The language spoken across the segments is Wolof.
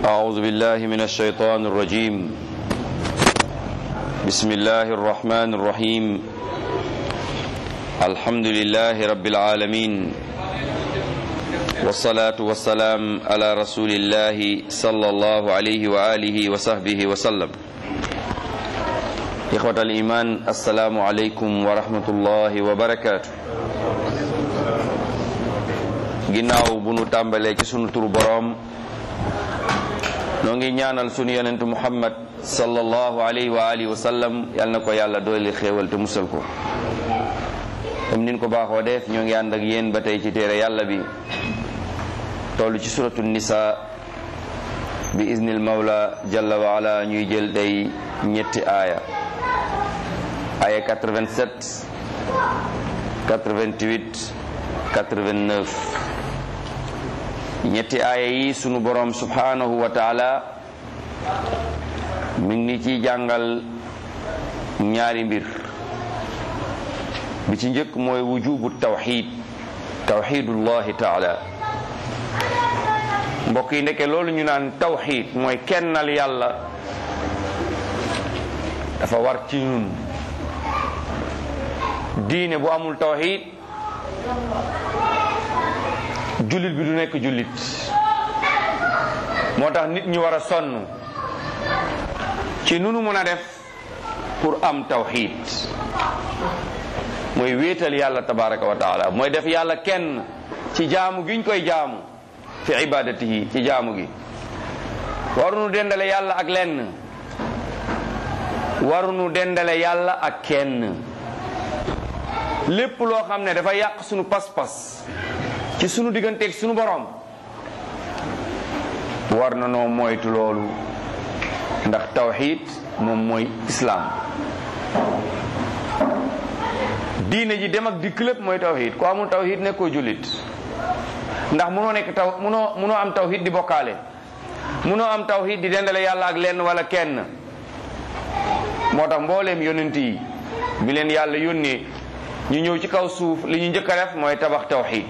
أعوذ بالله من الشيطان الرجيم بسم الله الرحمن الرحيم الحمد لله رب العالمين والصلاة والسلام على رسول الله صلى الله عليه وآله وصحبه وسلم إخوة الإيمان السلام عليكم ورحمة الله وبركاته ginnaaw bu nu tàmbalee ci sunu turu boroom noo ngi ñaanal sunu yonentu muhammad sallallahu alayhi wa alihi wa sallam yal na ko yàlla dooli xéewal te musal ko comme nin ko baaxoo def ñoo ngi ànd ak yéen ba tey ci téere yàlla bi toll ci suratu nisa bi iznil mawla jalla wa ala ñuy jël tey ñetti aaya aaya 87 88 89 ñetti aaya yi sunu borom subhanahu wa taala mi ngi ci jàngal ñaari mbir bi ci njëkk mooy wujubu tawxid tawxidullahi taala mbokk yi ndeke loolu ñu naan tawxid mooy kennal yàlla dafa war ci ñun diine bu amul tawxid jullit bi du nekk jullit moo tax nit ñi war a sonn ci nunu mën a def pour am tawxid mooy wéetal yàlla tabaraka wa taala mooy def yàlla kenn ci jaamu giñ koy jaamu fi ibadatihi ci jaamu gi warunu dendale yàlla ak lenn warunu dendale yàlla ak kenn lépp loo xam ne dafa yàq sunu pas-pas ci sunu digganteeg sunu borom war na noo moytu loolu ndax tawxid moom mooy islaam diine ji dem ak dikk lépp mooy tawxid ku amul tawxid nekkoo jullit ndax munoo nekk taw munoo munoo am tawxid di bokkaale munoo am tawxid di dendale yàlla ak lenn wala kenn moo tax mbooleem yonent yi bi leen yàlla yónnee ñu ñëw ci kaw suuf li ñu njëkk a def mooy tabax tawxid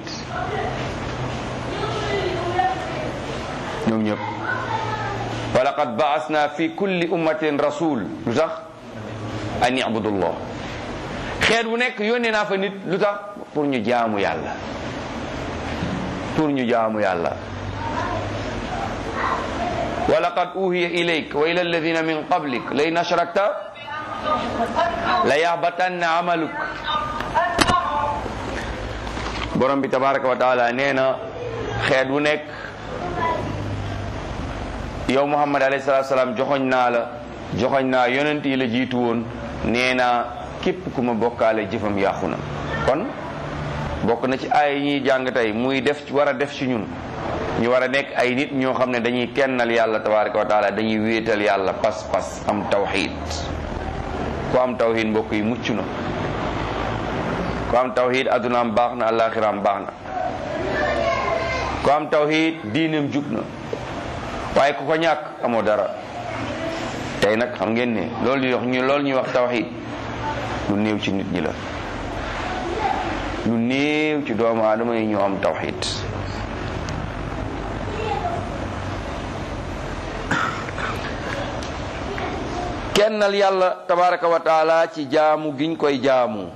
ñoom ñëpp wa laqad baasna fi kulli ummatin rasul lu tax an ibudullah xeet bu nekk yónnee naa fa nit lu tax pour ñu jaamu yàlla pour ñu jaamu yàlla wa laqad uhiya ilayk wa ila alladina min qablik la in ashrakta la yahbatanna amaluk borom bi tabaraka wa taala nee na xeet bu nekk yow muhammad alayhi salatu salaam joxoñ naa la joxoñ naa yonent yi la jiitu woon nee naa képp ku ma bokkaale jëfam yàqu na kon bokk na ci ay ñuy jàng tey muy def war a def ci ñun ñu war a nekk ay nit ñoo xam ne dañuy kennal yàlla tabaraka wa taala dañuy wéetal yàlla pas-pas am tawxid ku am tawxid mbokk yi mucc na ku am tawxid addunaam baax na alaxiraam baax na ku am tawxid diineem jub na waaye ku ko ñàkk amoo dara tey nag xam ngeen ne loolu ñuy wax ñu loolu ñuy wax tawxid lu néew ci nit ñi la lu néew ci doomu aadama yi ñoo am tawxid kennal yàlla tabaraka wa taala ci jaamu giñ koy jaamu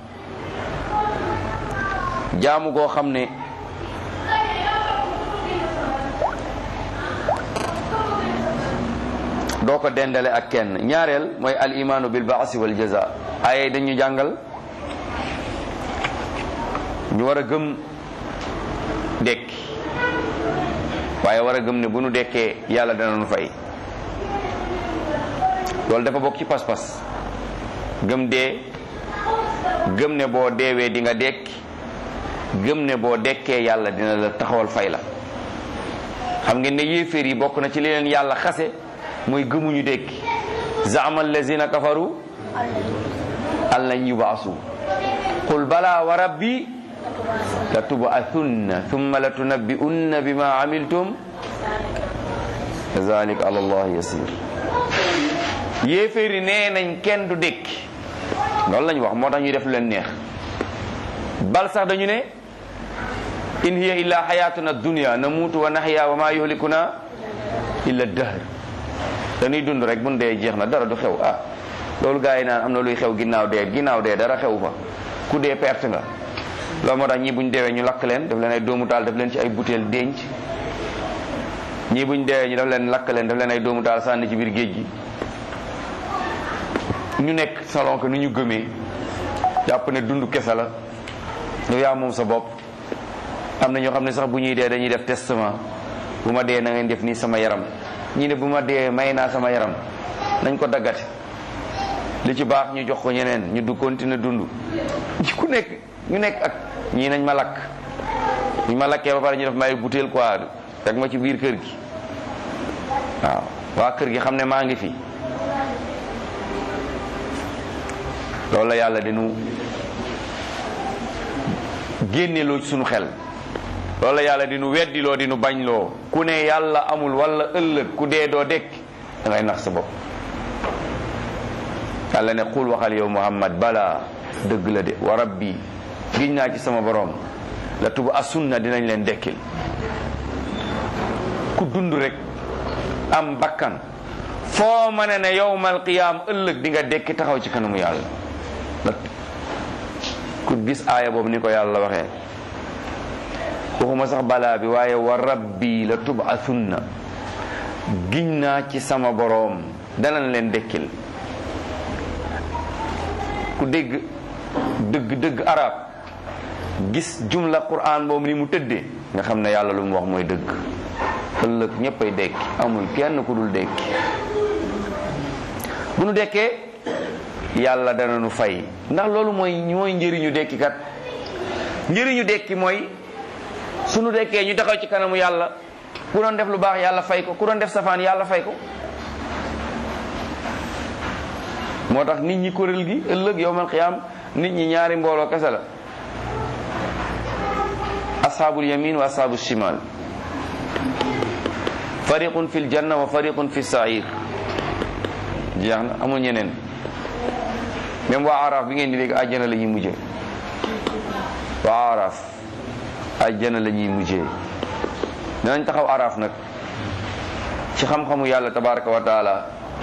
jaamu goo xam ne doo ko dendale ak kenn ñaareel mooy al imaanu bil baasi wal jaza ay dañu jàngal ñu war a gëm dekki waaye war a gëm ne bu nu dekkee yàlla dana nu fay loolu dafa bokk ci pas-pas gëm dee gëm ne boo deewee di nga dekki gëm ne boo dekkee yàlla dina la taxawal fay la xam ngeen ne yéeféer yi bokk na ci li leen yàlla xase mooy gëmuñu dekki zaama allazina kafaru an lan yubaasu qul bala wa rabbi la tubaathunna thumma la tunabbi'unna bima amiltum zalika ala allah yasir yéeféeri nee nañ kenn du dékki loolu lañu wax moo tax ñuy def lu leen neex bal sax dañu ne in hiya illa xayatuna dunya namuutu wa naxya wa ma yuhlikuna illa dahr dañuy dund rek bu nu dee jeex na dara du xew ah loolu gars yi naan am na luy xew ginnaaw dee ginnaaw dee dara xew fa ku dee perte nga loolu moo tax ñii buñ deewee ñu lakk leen def leen ay doomu taal def leen ci ay butéel denc ñii buñ deewee ñu def leen lakk leen def leen ay doomu taal sànni ci biir géej gi ñu nekk salon que ni ñu gëmee jàpp ne dund kese la yow yaa moom sa bopp am na ñoo xam ne sax bu ñuy dee dañuy def testament bu ma dee na ngeen def nii sama yaram ñi ne bu ma dee may naa sama yaram nañ ko daggate li ci baax ñu jox ko ñeneen ñu du continuer dund ku nekk ñu nekk ak ñii nañ ma lakk ñu ma lakkee ba pare ñu def may butéel quoi teg ma ci biir kër gi waaw waa kër gi xam ne maa ngi fi loolu la yàlla dinu génneloo ci sunu xel loolu la yàlla dinu weddiloo dinu bañloo ku ne yàlla amul wala ëllëg ku dee doo dekk da ngay nax sa bopp yàlla ne xul waxal yow muhammad bala dëgg la de wa rabbi giñ naa ci sama borom la tuba asunna dinañ leen dekkil ku dund rek am bakkan foo ma ne ne yowmal qiyaam ëllëg di nga dekki taxaw ci kanamu yàlla ku gis aaya boobu ni ko yàlla waxee waxuma sax balaa bi waaye wa rabbi la tubathunna giñ naa ci sama boroom danañ leen dekkil ku dégg dëgg dëgg arab gis jumla quran boobu ni mu tëddee nga xam ne yàlla lu mu wax mooy dëgg ëllëg ñéppay dekki amul kenn ku dul dekki bu nu dekkee yàlla dana nu fay ndax loolu mooy mooy njëriñu dekki kat njëriñu dekki mooy sunu dekkee ñu taxaw ci kanamu yàlla ku doon def lu baax yàlla fay ko ku doon def safaan yàlla fay ko moo tax nit ñi kuréel gi ëllëg yowmal qiyaam nit ñi ñaari mbooloo kese la ashaabul yamin wa ashaabul shimal fariqun fil janna wa fariqun fi sair jeex na amul ñeneen même waa araaf bi ngeen di dégg àjjana la ñuy mujjee waa araaf àjjana la ñuy mujjee danañ taxaw araaf nag ci xam-xamu yàlla tabaraka wa taala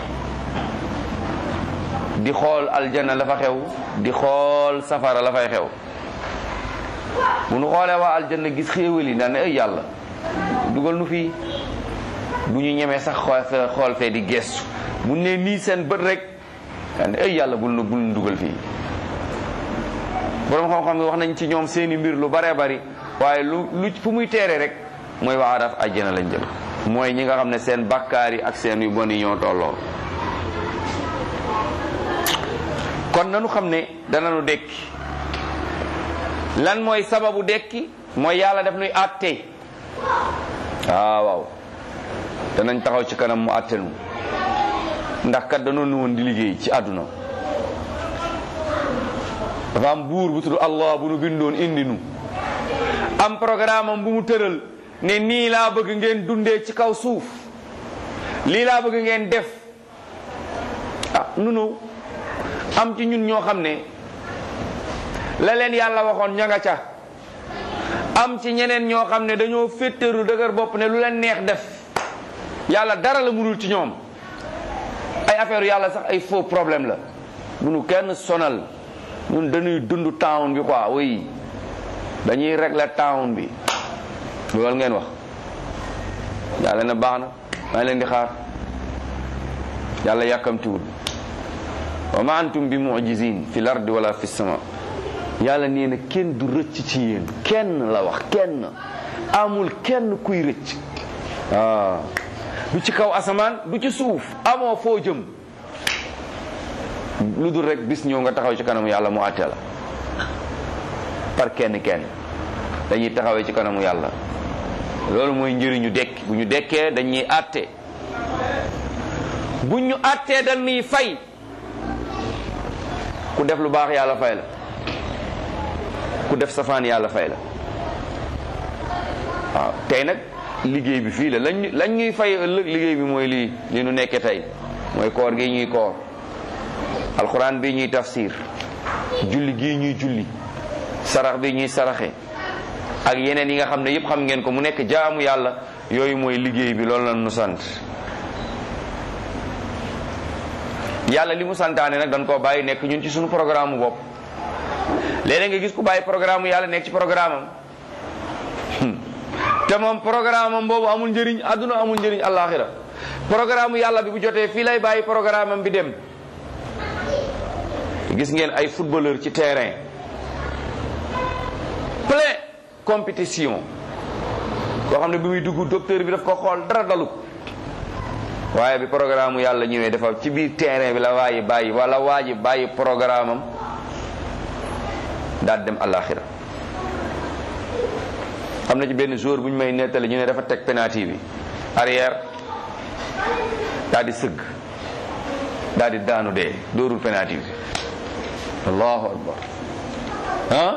di xool aljanna la fa xew di xool safara la fay xew bu nu xoolee waa aljanna gis xéewal yi daan ne ay yàlla dugal nu fii du ñu ñemee sax xool fee xool fee di gestu bu ne nii seen bët rek daan ne ay yàlla bul nu bul nu dugal fii borom xam-xam yi wax nañ ci ñoom seeni mbir lu baree bari waaye lu lu fu muy teere rek mooy waa araf àjjana lañ jëm mooy ñi nga xam ne seen bakkaar yi ak seen yu bon yi ñoo tolloo kon nanu xam ne dananu dekki lan mooy sababu dekki mooy yàlla def nuy àtte waaw waaw danañ taxaw ci kanam mu àtte nu ndax kat danoon nu woon di liggéey ci àdduna dafa am buur bu tudd Allah bu nu bindoon indi nu am programme am bu mu tëral ne nii laa bëgg ngeen dundee ci kaw suuf lii laa bëgg ngeen def ah nu nu am ci ñun ñoo xam ne la leen yàlla waxoon ña nga ca am ci ñeneen ñoo xam ne dañoo féttéeru dëgër bopp ne lu leen neex def yàlla dara la mënul ci ñoom ay affaire yàlla sax ay faux problème la bu nu kenn sonal ñun dañuy dund town bi quoi oui dañuy régler town bi loolu ngeen wax yàlla na baax na maa leen di xaar yàlla yàkkamtiwul wa ma antum bi mujizin fi l ardi wala fi sama yàlla nee na kenn du rëcc ci yéen kenn la wax kenn amul kenn kuy rëcc waaw du ci kaw asamaan du ci suuf amoo foo jëm lu dul rek bis ñëw nga taxaw ci kanamu yàlla mu àtte la par kenn kenn dañuy taxawee ci kanamu yàlla loolu mooy njëriñu dekk bu ñu dekkee dañuy àtte bu ñu àttee dañuy fay ku def lu baax yàlla fay la ku def safaan yàlla fay la waaw tey nag liggéey bi fii la lañ lañ ñuy fay ëllëg liggéey bi mooy lii li nu nekkee tey mooy koor gi ñuy koor alxuraan bi ñuy tafsir julli gii ñuy julli sarax bi ñuy saraxe ak yeneen yi nga xam ne yëpp xam ngeen ko mu nekk jaamu yàlla yooyu mooy liggéey bi loolu la nu sant yàlla li mu santaane nag dañ koo bàyyi nekk ñun ci suñu programme bopp léeg-léeg nga gis ku bàyyi programme yàlla nekk ci programme am te moom programme am boobu amul njëriñ àdduna amul njëriñ àllaaxira programme yàlla bi bu jotee fii lay bàyyi programme am bi dem gis ngeen ay footballeur ci terrain plein compétition koo xam ne bi muy dugg docteur bi daf ko xool dara dalu waaye bi programme yàlla ñëwee dafa ci biir terrain bi la waaji bàyyi wala waaji bàyyi programme am daal dem àllaaxira am na ci benn jour bu ñu may nettali ñu ne dafa teg penalty bi arrière daal di sëgg daal di daanu dee dóorul penalty bi allahu akbar ah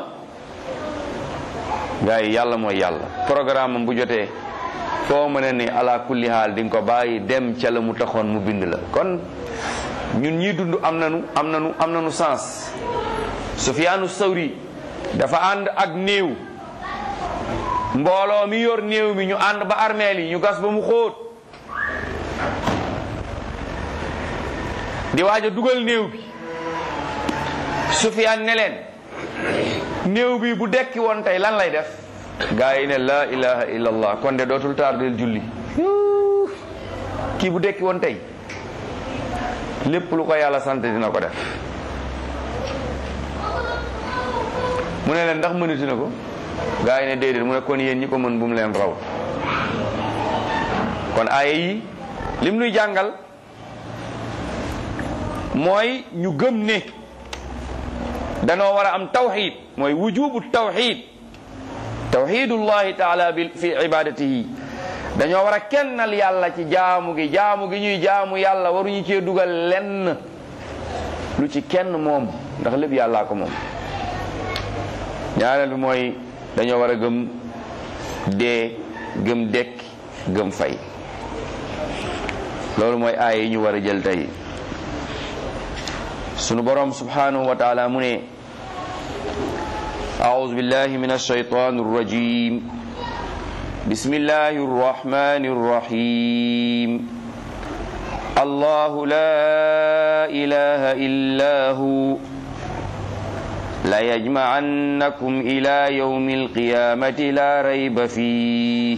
gars yi yàlla mooy yàlla programme am bu jotee foo mën a ne ala kulli haal di nga ko bàyyi dem ca la mu taxoon mu bind la kon ñun ñii dund am nanu am nanu am nanu sens Sufyaanu Sawri dafa ànd ak néew mbooloo mi yor néew mi ñu ànd ba armeel yi ñu gas ba mu xóot di waaj a dugal néew bi Sufyaan ne leen néew bi bu dekki woon tey lan lay def gaa yi ne laa ilaha illallah kon de dootul tardel julli kii bu dekki woon tey lépp lu ko yàlla sant dina ko def mu ne leen ndax mënati na ko gaa yi ne déedéet mu ne kon yéen ñi ko mën bu mu leen raw kon aaya yi lim nuy jàngal mooy ñu gëm ne danoo war a am tawxid mooy wujubu tawxid tawxidullahi taala bi fi ibadatihi dañoo war a kennal yàlla ci jaamu gi jaamu gi ñuy jaamu yàlla waruñu cee dugal lenn lu ci kenn moom ndax lépp yàllaa ko moom ñaareel bi mooy dañoo war a gëm dee gëm dekk gëm fay loolu mooy aaya yi ñu war a jël tey sunu borom subhanahu wa taala mu ne أعوذ بالله من الشيطان الرجيم بسم الله الرحمن الرحيم الله لا إله إلا هو ليجمعنكم إلى يوم القيامة لا ريب فيه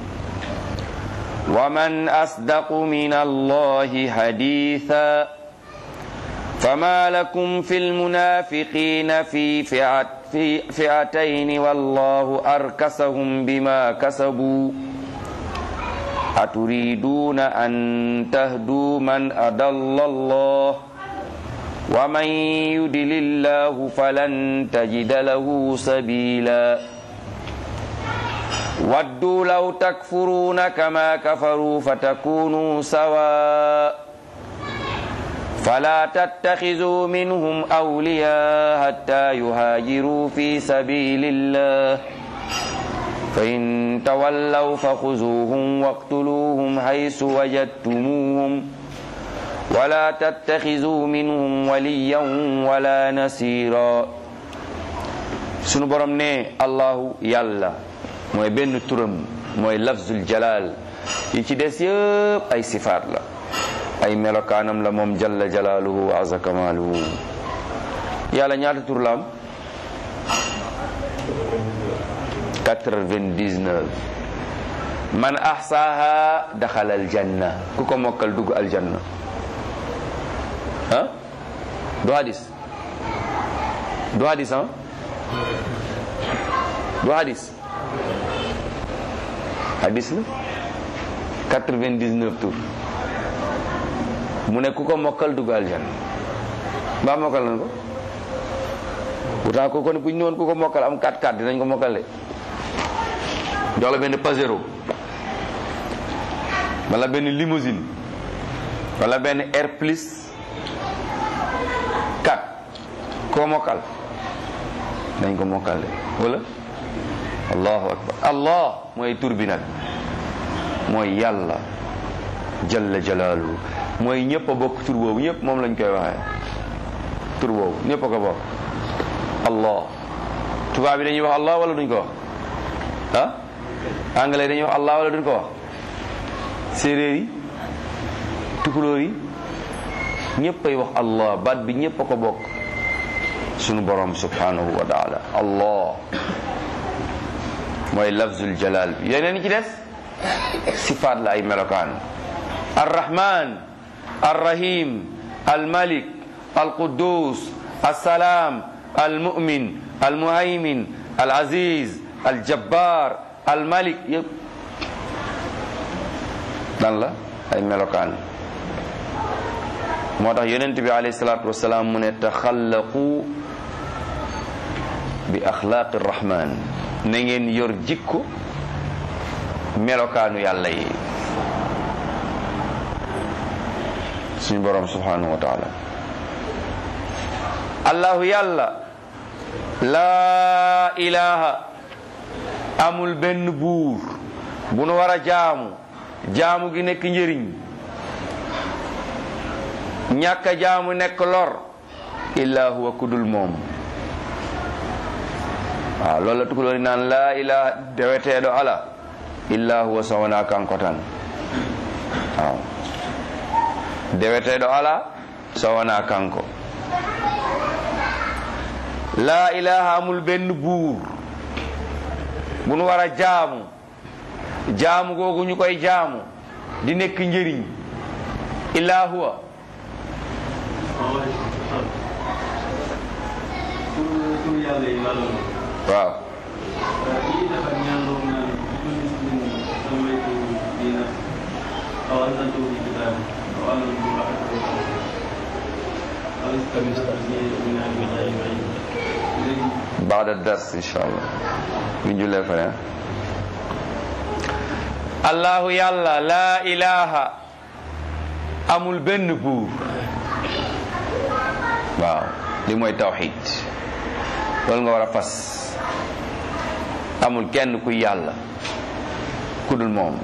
ومن أصدق من الله حديثا فما لكم في المنافقين في فئة في فئتين والله أركسهم بما كسبوا أتريدون أن تهدوا من أضل الله ومن يدل الله فلن تجد له سبيلا ودوا لو تكفرون كما كفروا فتكونوا سواء فلا تتخذوا منهم أولياء حتى يهاجروا في سبيل الله فإن تولوا فخذوهم واقتلوهم حيث وجدتموهم ولا تتخذوا منهم وليا ولا نصيرا sunu borom ne allahu yàlla mooy benn turam mooy lafzul jalal yi ci des yëpp ay sifaat la ay melokaanam la moom jalla jalaaluhu wa aza kamaaluhu yàlla ñaata tur la am 99 man ahsaaha daxala aljanna ku ko mokkal dugg aljanna ah du hadis du hadis ah du hadis hadis la 99 tur mu ne ku ko mokkal dugg aljanna mbaa mokkal nañ ko pourtant ko kon bu ñu ñëwoon ku ko mokkal am 4 4 dinañ ko mokkal de jox la benn pasero wala benn limousine wala benn air plus 4 koo mokkal dañ ko mokkal de wala allahu akbar allah mooy tur bi nag mooy yàlla jalla jalaaluhu mooy ñëpp a bokk tur boobu ñëpp moom lañ koy waxee tur boobu ñëpp a ko bokk allah tubaab bi dañuy wax allah wala duñ ko wax ah anglais dañuy wax allah wala duñ ko wax séeréer yi tukulóor yi ñëpp ay wax allah baat bi ñëpp a ko bokk sunu borom subhanahu wa taala allah mooy lafzul jalal bi yeneen ci des sifaat la ay melokaan arrahman arrahim almalik alquddus alsalaam almumin almuhaymin alaziz aljabbar almalik yëpp dan la ay melokaan moo tax yonent bi alayhi salaatu wasalaam mu ne taxallaqu bi axlaaqi rahman na ngeen yor jikko melokaanu yàlla yi suñu borom subhanahu wa taala allahu yàlla laa ilaha amul benn buur bu nu war a jaamu jaamu gi nekk njëriñ ñàkk a jaamu nekk lor illa huwa kudul moom waaw loolu la tukulóori naan laa ilaha deweteeɗo ala illa huwa so wona kanko tan waaw deweteeɗo ala so wona kanko laa ilaha amul benn buur bu nu war a jaamu jaamu googu ñu koy jaamu di nekk njëriñ illa huwa tur yàlla yi lan la waaw kii dafa ñaan boobu naan ci muslim samaytu diina aw anzaltu fi kitaabi aw amantu bi aw istamsaktu min al-kitaabi léegi baada dars insha allah ñu jullee fa ne allahu yàlla laa ilaha amul benn buur waaw li mooy tawxid loolu nga war a fas amul kenn kuy yàlla ku dul moom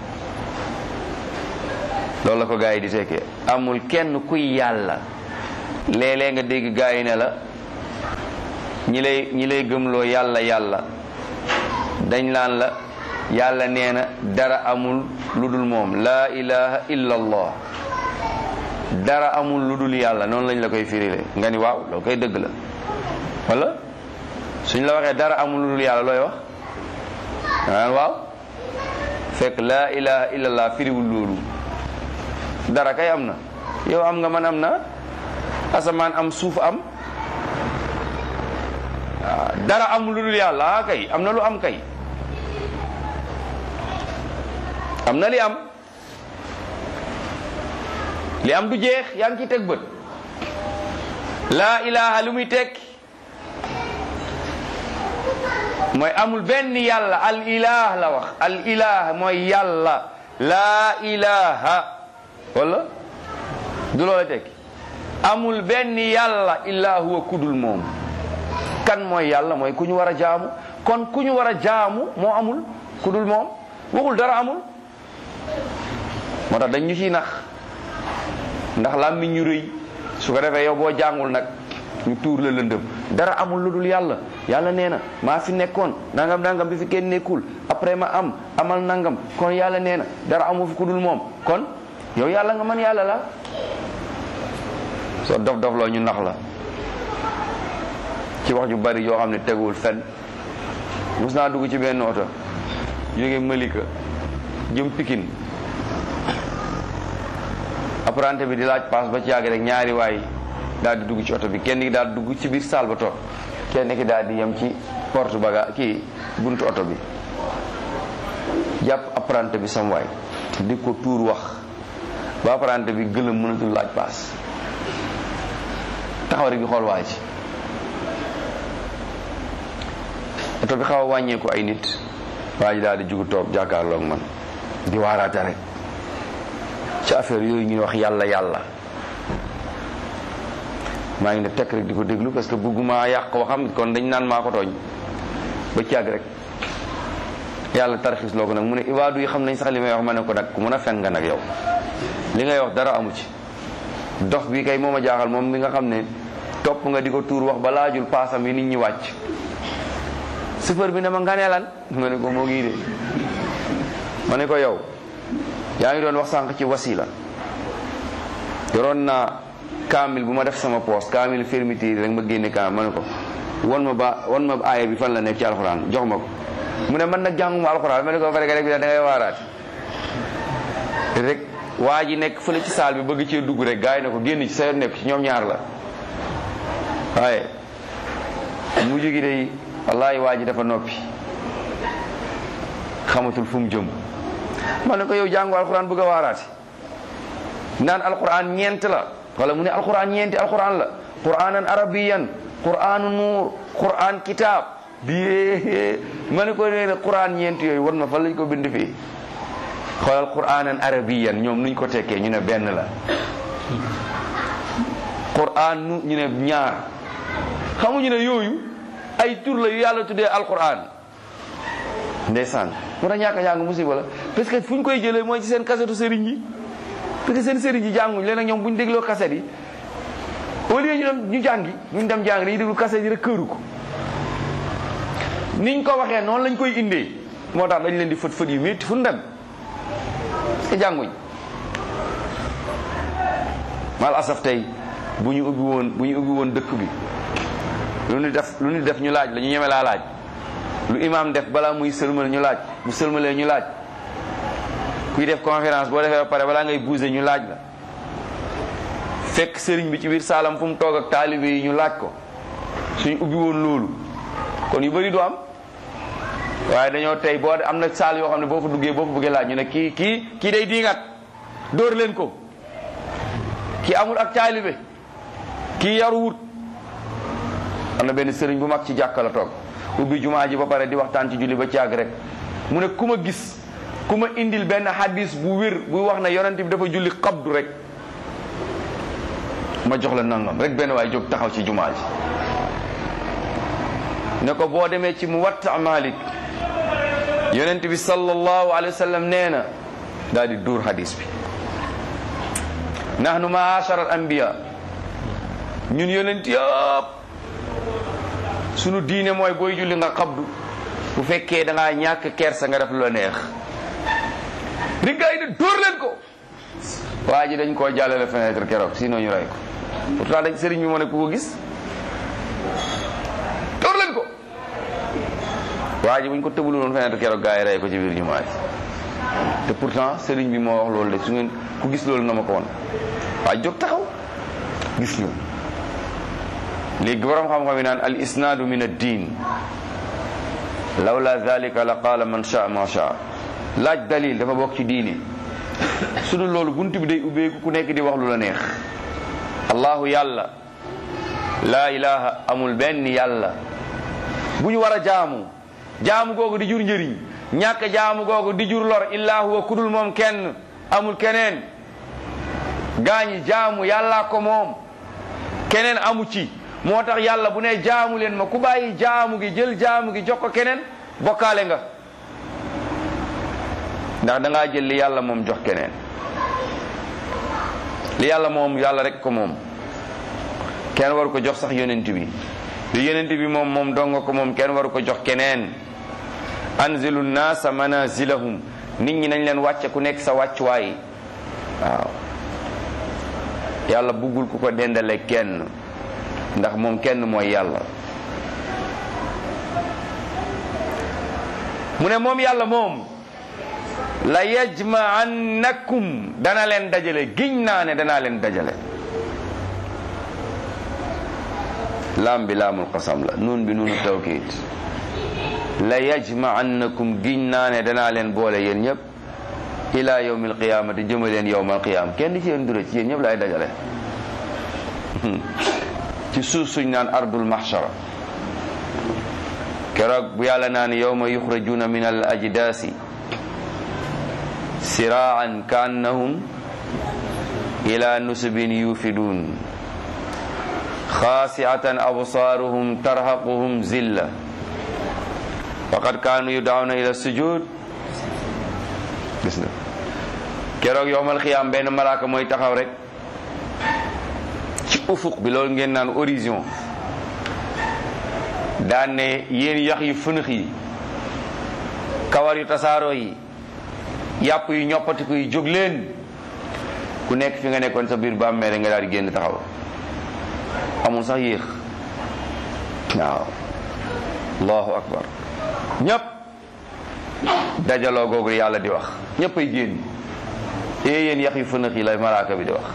loolu la ko gaa yi di tekkee amul kenn kuy yàlla léeg-léeg nga dégg gaa yi ne la ñi lay ñi lay gëmloo yàlla yàlla dañ laan la yàlla nee na dara amul lu dul moom laa ilaha illa allah dara amul lu dul yàlla noonu lañ la koy firile nga ni waaw loolu koy dëgg la wala suñ la waxee dara amul lu dul yàlla looy wax naan waaw fekk laa ilaha illa allah firiwul loolu dara kay am na yow am nga man am na asamaan am suuf am waaw dara amul lu dul yàlla ah kay am na lu am kay am na li am li am du jeex yaa ngi ciy teg bët laa ilaha lu muy tekki mooy amul benn yàlla al ilah la wax al ilah mooy yàlla laa ilaha wala du loola tekki amul benn yàlla illa huwa kudul moom kan mooy yàlla mooy ku ñu war a jaamu kon ku ñu war a jaamu moo amul kudul moom waxul dara amul moo tax dañ ñu ciy nax ndax làmmiñ ñu rëy su ko defee yow boo jàngul nag ñu tuur la lëndëm dara amul lu dul yàlla yàlla nee na maa fi nekkoon nangam nangam bi fi kenn nekkul après ma am amal nangam kon yàlla nee na dara amul fi ku dul moom kon yow yàlla nga man yàlla la soo dof dof loo ñu nax la ci wax ju bari yoo xam ne teguwul fenn mus naa dugg ci benn oto jóge Malika jëm Pikine apprenti bi di laaj paas ba ci yàgg rek ñaari waay daal di dugg ci oto bi kenn ki daal di dugg ci biir saal ba toog kenn ki daal di yem ci porte baga kii buntu oto bi jàpp apprenti bi sam waay di ko tuur wax ba apprenti bi gëlëm mënatul laaj paas taxaw rek di xool waa ji oto bi xaw a wàññeeku ay nit waa ji daal di jugu toog jàkkaarloog man di waaraate rek ci affaire yooyu ñuy wax yàlla yàlla maa ngi ne tekk rek di ko déglu parce que bëgguma yàq waxam kon dañ naan maa ko tooñ ba ci yàgg rek yàlla tarxis loo ko nag mu ne ibaadu yi xam nañ sax li may wax ma ne ko nag ku mën a fen nga nag yow li ngay wax dara amu ci dox bi kay moom a jaaxal moom mi nga xam ne topp nga di ko tuur wax ba laajul paasam yi nit ñi wàcc chauffeur bi ne ma nga ne lan ma ne ko moo ngi de ma ne ko yow yaa ngi doon wax sànq ci wasila yoroon naa kaamil bu ma def sama poos kaamil fermeture rek ma génne kaamil ma ne ko won ma ba won ma aaya bi fan la nekk ci alxuraan jox ma ko mu ne man nag jànguma alxuraan ma ne ko fare rek bi da ngay waaraat rek waa ji nekk fële ci saal bi bëgg cee dugg rek gars yi ne ko génn ci sa yoon nekk ci ñoom ñaar la waaye mujj gi day wallaahi waa ji dafa noppi xamatul fu mu jëm ma ne ko yow jàngu alxuraan bëgg a waaraati naan alxuraan ñeent la wala mu ne alxuraan ñeenti alxuraan la quraanan arabiyan quraanu nuur quraan kitaab bi ma ne ko nee quraan ñeenti yooyu war ma fan lañ ko bind fii xoolal quraanan arabiyan ñoom nuñ ko tekkee ñu ne benn la quraan nu ñu ne ñaar xamuñu ne yooyu ay tur la yu yàlla tuddee alquran ndeysaan mu tax ñàkk a jàng musiba la parce que fu ñu koy jëlee mooy ci seen kasetu sëriñ yi parce que seen sëriñ yi jànguñ leen ak ñoom bu ñu dégloo kaset yi au lieu ñu dem ñu jàngi ñu dem jàng dañuy déglu kaset yi rek këru ko niñ ko waxee noonu lañ koy indee moo tax dañ leen di fët fët yu métti fu ñu dem parce que jànguñ mal asaf tey bu ñu ubbi woon bu ñu ubbi woon dëkk bi lu ñu def lu ñu def ñu laaj la ñu ñeme laa laaj lu imaam def balaa muy sëlmal ñu laaj bu sëlmalee ñu laaj kuy def conférence boo defee ba pare balaa ngay buuse ñu laaj la fekk sëriñ bi ci biir saalam fu mu toog ak taalibe yi ñu laaj ko suñ ubbi woon loolu kon yu bëri du am waaye dañoo tey boo am na saal yoo xam ne boo fa duggee boo fa bëggee laaj ñu ne kii kii kii day diingat dóor leen ko kii amul ak taalibe kii yaruwut am na benn sëriñ bu mag ci jàkka la toog ubbi jumaa ji ba pare di waxtaan ci julli ba caag rek mu ne ku ma gis ku ma indil benn hadis bu wér buy wax ne yonent bi dafa julli xabdu rek ma jox la nangam rek benn waay jóg taxaw ci jumaa ji ne ko boo demee ci Muwatta Malik yonent bi sallallahu alayhi wa sallam nee na daal di duur hadis bi nahnu maashara al anbiya ñun yonent yëpp sunu diine mooy booy julli nga xabdu bu fekkee da ngaa ñàkk kersa nga def lu la neex di gars yi ne dóor leen ko waa ji dañ koo jàllale fenêtre keroog sinon ñu rey ko pourtant dañ sëriñ bi moo ne ku ko gis dóor leen ko waa ji buñ ko tëbulu woon fenêtre keroog gars yi rey ko ci biir jumaa ji te pourtant sëriñ bi moo wax loolu de su ngeen ku gis loolu na ma ko woon waa jóg taxaw gis loolu léegi borom xam-xam yi naan al isnaadu min ad-diin lawla dalika la qaala man shaa ma shaa laaj dalil dafa bokk ci diini su dul loolu bunt bi day ubbeeku ku nekk di wax lu la neex allahu yàlla laa ilaha amul benn yàlla bu ñu war a jaamu jaamu googu di jur njëriñ ñàkk jaamu googu di jur lor illaa huwa kudul moom kenn amul keneen gaañi jaamu yàllaa ko moom keneen amu ci moo tax yàlla bu ne jaamu leen ma ku bàyyi jaamu gi jël jaamu gi jox ko keneen bokkaale nga ndax da ngaa jël li yàlla moom jox keneen li yàlla moom yàlla rek ko moom kenn waru ko jox sax yonent bi li yonent bi moom moom donga ko moom kenn waru ko jox keneen anzilu naasa manazilahum nit ñi nañ leen wàcce ku nekk sa wàccuwaay waaw yàlla buggul ku ko dendale kenn ndax moom kenn mooy yàlla mu ne moom yàlla moom la yajma'annakum dana leen dajale giñ naa ne danaa leen dajale laam bi laamul qasam la nuun bi nuunu tawkiid la yajma'annakum giñ naa ne danaa leen boole yéen ñëpp ila yawmil qiyaamati jëma leen yawmal qiyaama kenn di ci yéen dure ci yéen ñëpp lay dajale ci suuf suñ naan ardul mahshara keroog bu yàlla naan yawma yuxrajuuna min al ajdaasi siraan kaannahum ila nusubin yufiduun xaasiatan absaaruhum tarhaquhum zilla waqad kaanu yudawna ila sujud gis nga keroog yowmal xiyaam benn malaaka mooy taxaw rek ci ufuq bi loolu ngeen naan horizon daan ne yéen yax yu fënëx yi kawar yu tasaaroo yi yàpp yu ñoppatiku yi jóg leen ku nekk fi nga nekkoon sa biir bàmmeel nga daal di génn taxaw amul sax yéex waaw allahu akbar ñëpp dajaloo googu yàlla di wax ñëpp ay génn ee yéen yax yu fënax yi la malaaka bi di wax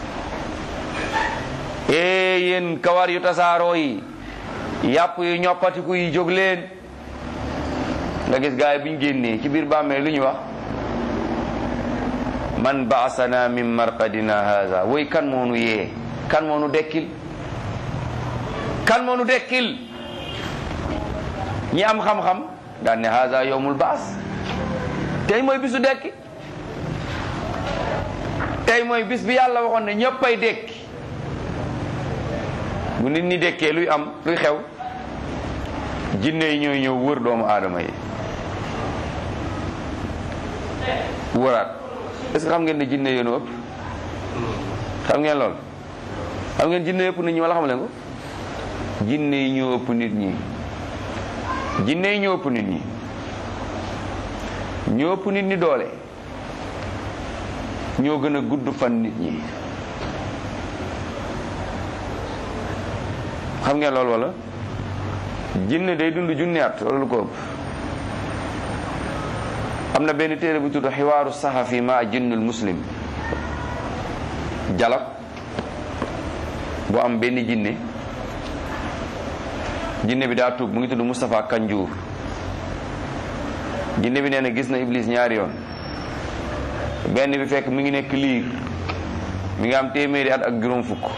ee yéen kawar yu tasaaroo yi yàpp yu ñoppatiku yi jóg leen nga gis gaay bi ñu génnee ci biir bàmmeel lu ñu wax man baasana min marqadina haza woy kan moo nu yee kan moo nu dekkil kan moo nu dekkil ñi am xam-xam daan ne haza yowmul baas tey mooy bisu dekki tey mooy bis bi yàlla waxoon ne ñëppay dekki bu nit ñi dekkee luy am luy xew jinne yi ñooy ñëw wër doomu aadama yi wëraat est-ce que xam ngeen ne jinne yéen ëpp xam ngeen lool xam ngeen jinne ëpp nit ñi wala xam leen ko jinne yi ñoo ëpp nit ñi jinne yi ñoo ëpp nit ñi ñoo ëpp nit ñi doole ñoo gën a gudd fan nit ñi xam ngeen loolu wala jinne day dund junni at wala lu ko ëpp am na benn téere bu tudd xiwaaru saxafi ma jinnul muslim jalab bu am benn jinne jinne bi daa tuub mu ngi tudd Moustapha Kanjour jinne bi nee na gis na Iblis ñaari yoon benn bi fekk mi ngi nekk liir mi ngi am téeméeri at ak juróom fukk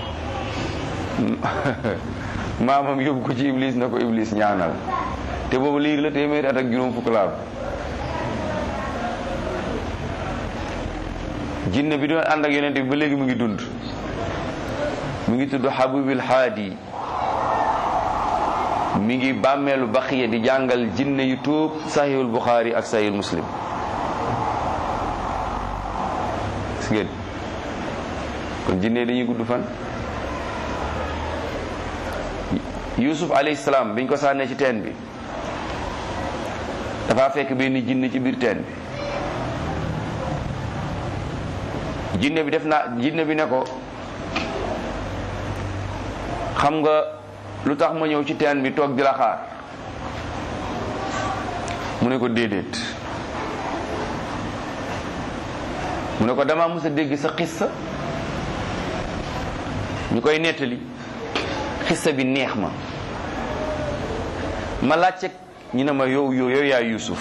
maamam yóbbu ko ci Iblis na ko Iblis ñaanal te boobu liir la téeméeri at ak juróom fukk laa jinne bi doon ànd ak yonent bi ba léegi mu ngi dund mu ngi tudd Habibil Haadi mi ngi bàmmeelu baqiya di jàngal jinne yu tuub sahihul buxaari ak sahihul muslim gis ngeen kon jinne dañuy gudd fan yusuf alayhi salaam biñ ko sànnee ci teen bi dafa fekk benn jinne ci biir teen bi jinne bi def naa jinne bi ne ko xam nga lu tax ma ñëw ci teen bi toog di la xaar mu ne ko déedéet mu ne ko dama mës a dégg sa xissa ñu koy nettali xissa bi neex ma ma laajte ñu ne ma yow yow yow yaa Yuusuf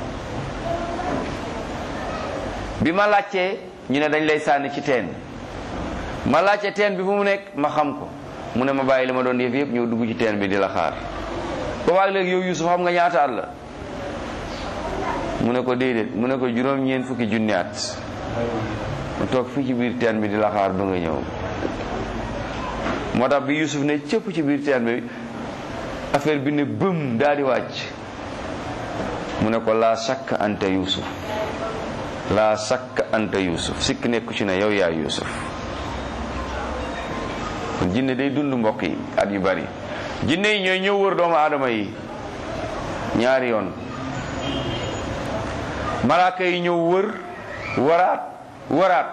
bi ma laajtee ñu ne dañ lay sànni ci teen ma laajte teen bi fu mu nekk ma xam ko mu ne ma bàyyi li ma doon def yëpp ñëw dugg ci teen bi di la xaar boobaag léegi yow Yuusuf xam nga ñaata at la mu ne ko déedéet mu ne ko juróom-ñeent fukki junni at mu toog fii ci biir teen bi di la xaar ba nga ñëw moo tax bi Yuusuf ne cëpp ci biir teen bi affaire bi ne bëm daal di wàcc mu ne ko laa sakka anta Yuusuf laa sakka anta Yuusuf sikk nekku ci ne yow yaa Yuusuf kon jinne day dund mbokk yi at yu bari jinne yi ñooy ñëw wër doomu aadama yi ñaari yoon malaaka yi ñëw wër waraat waraat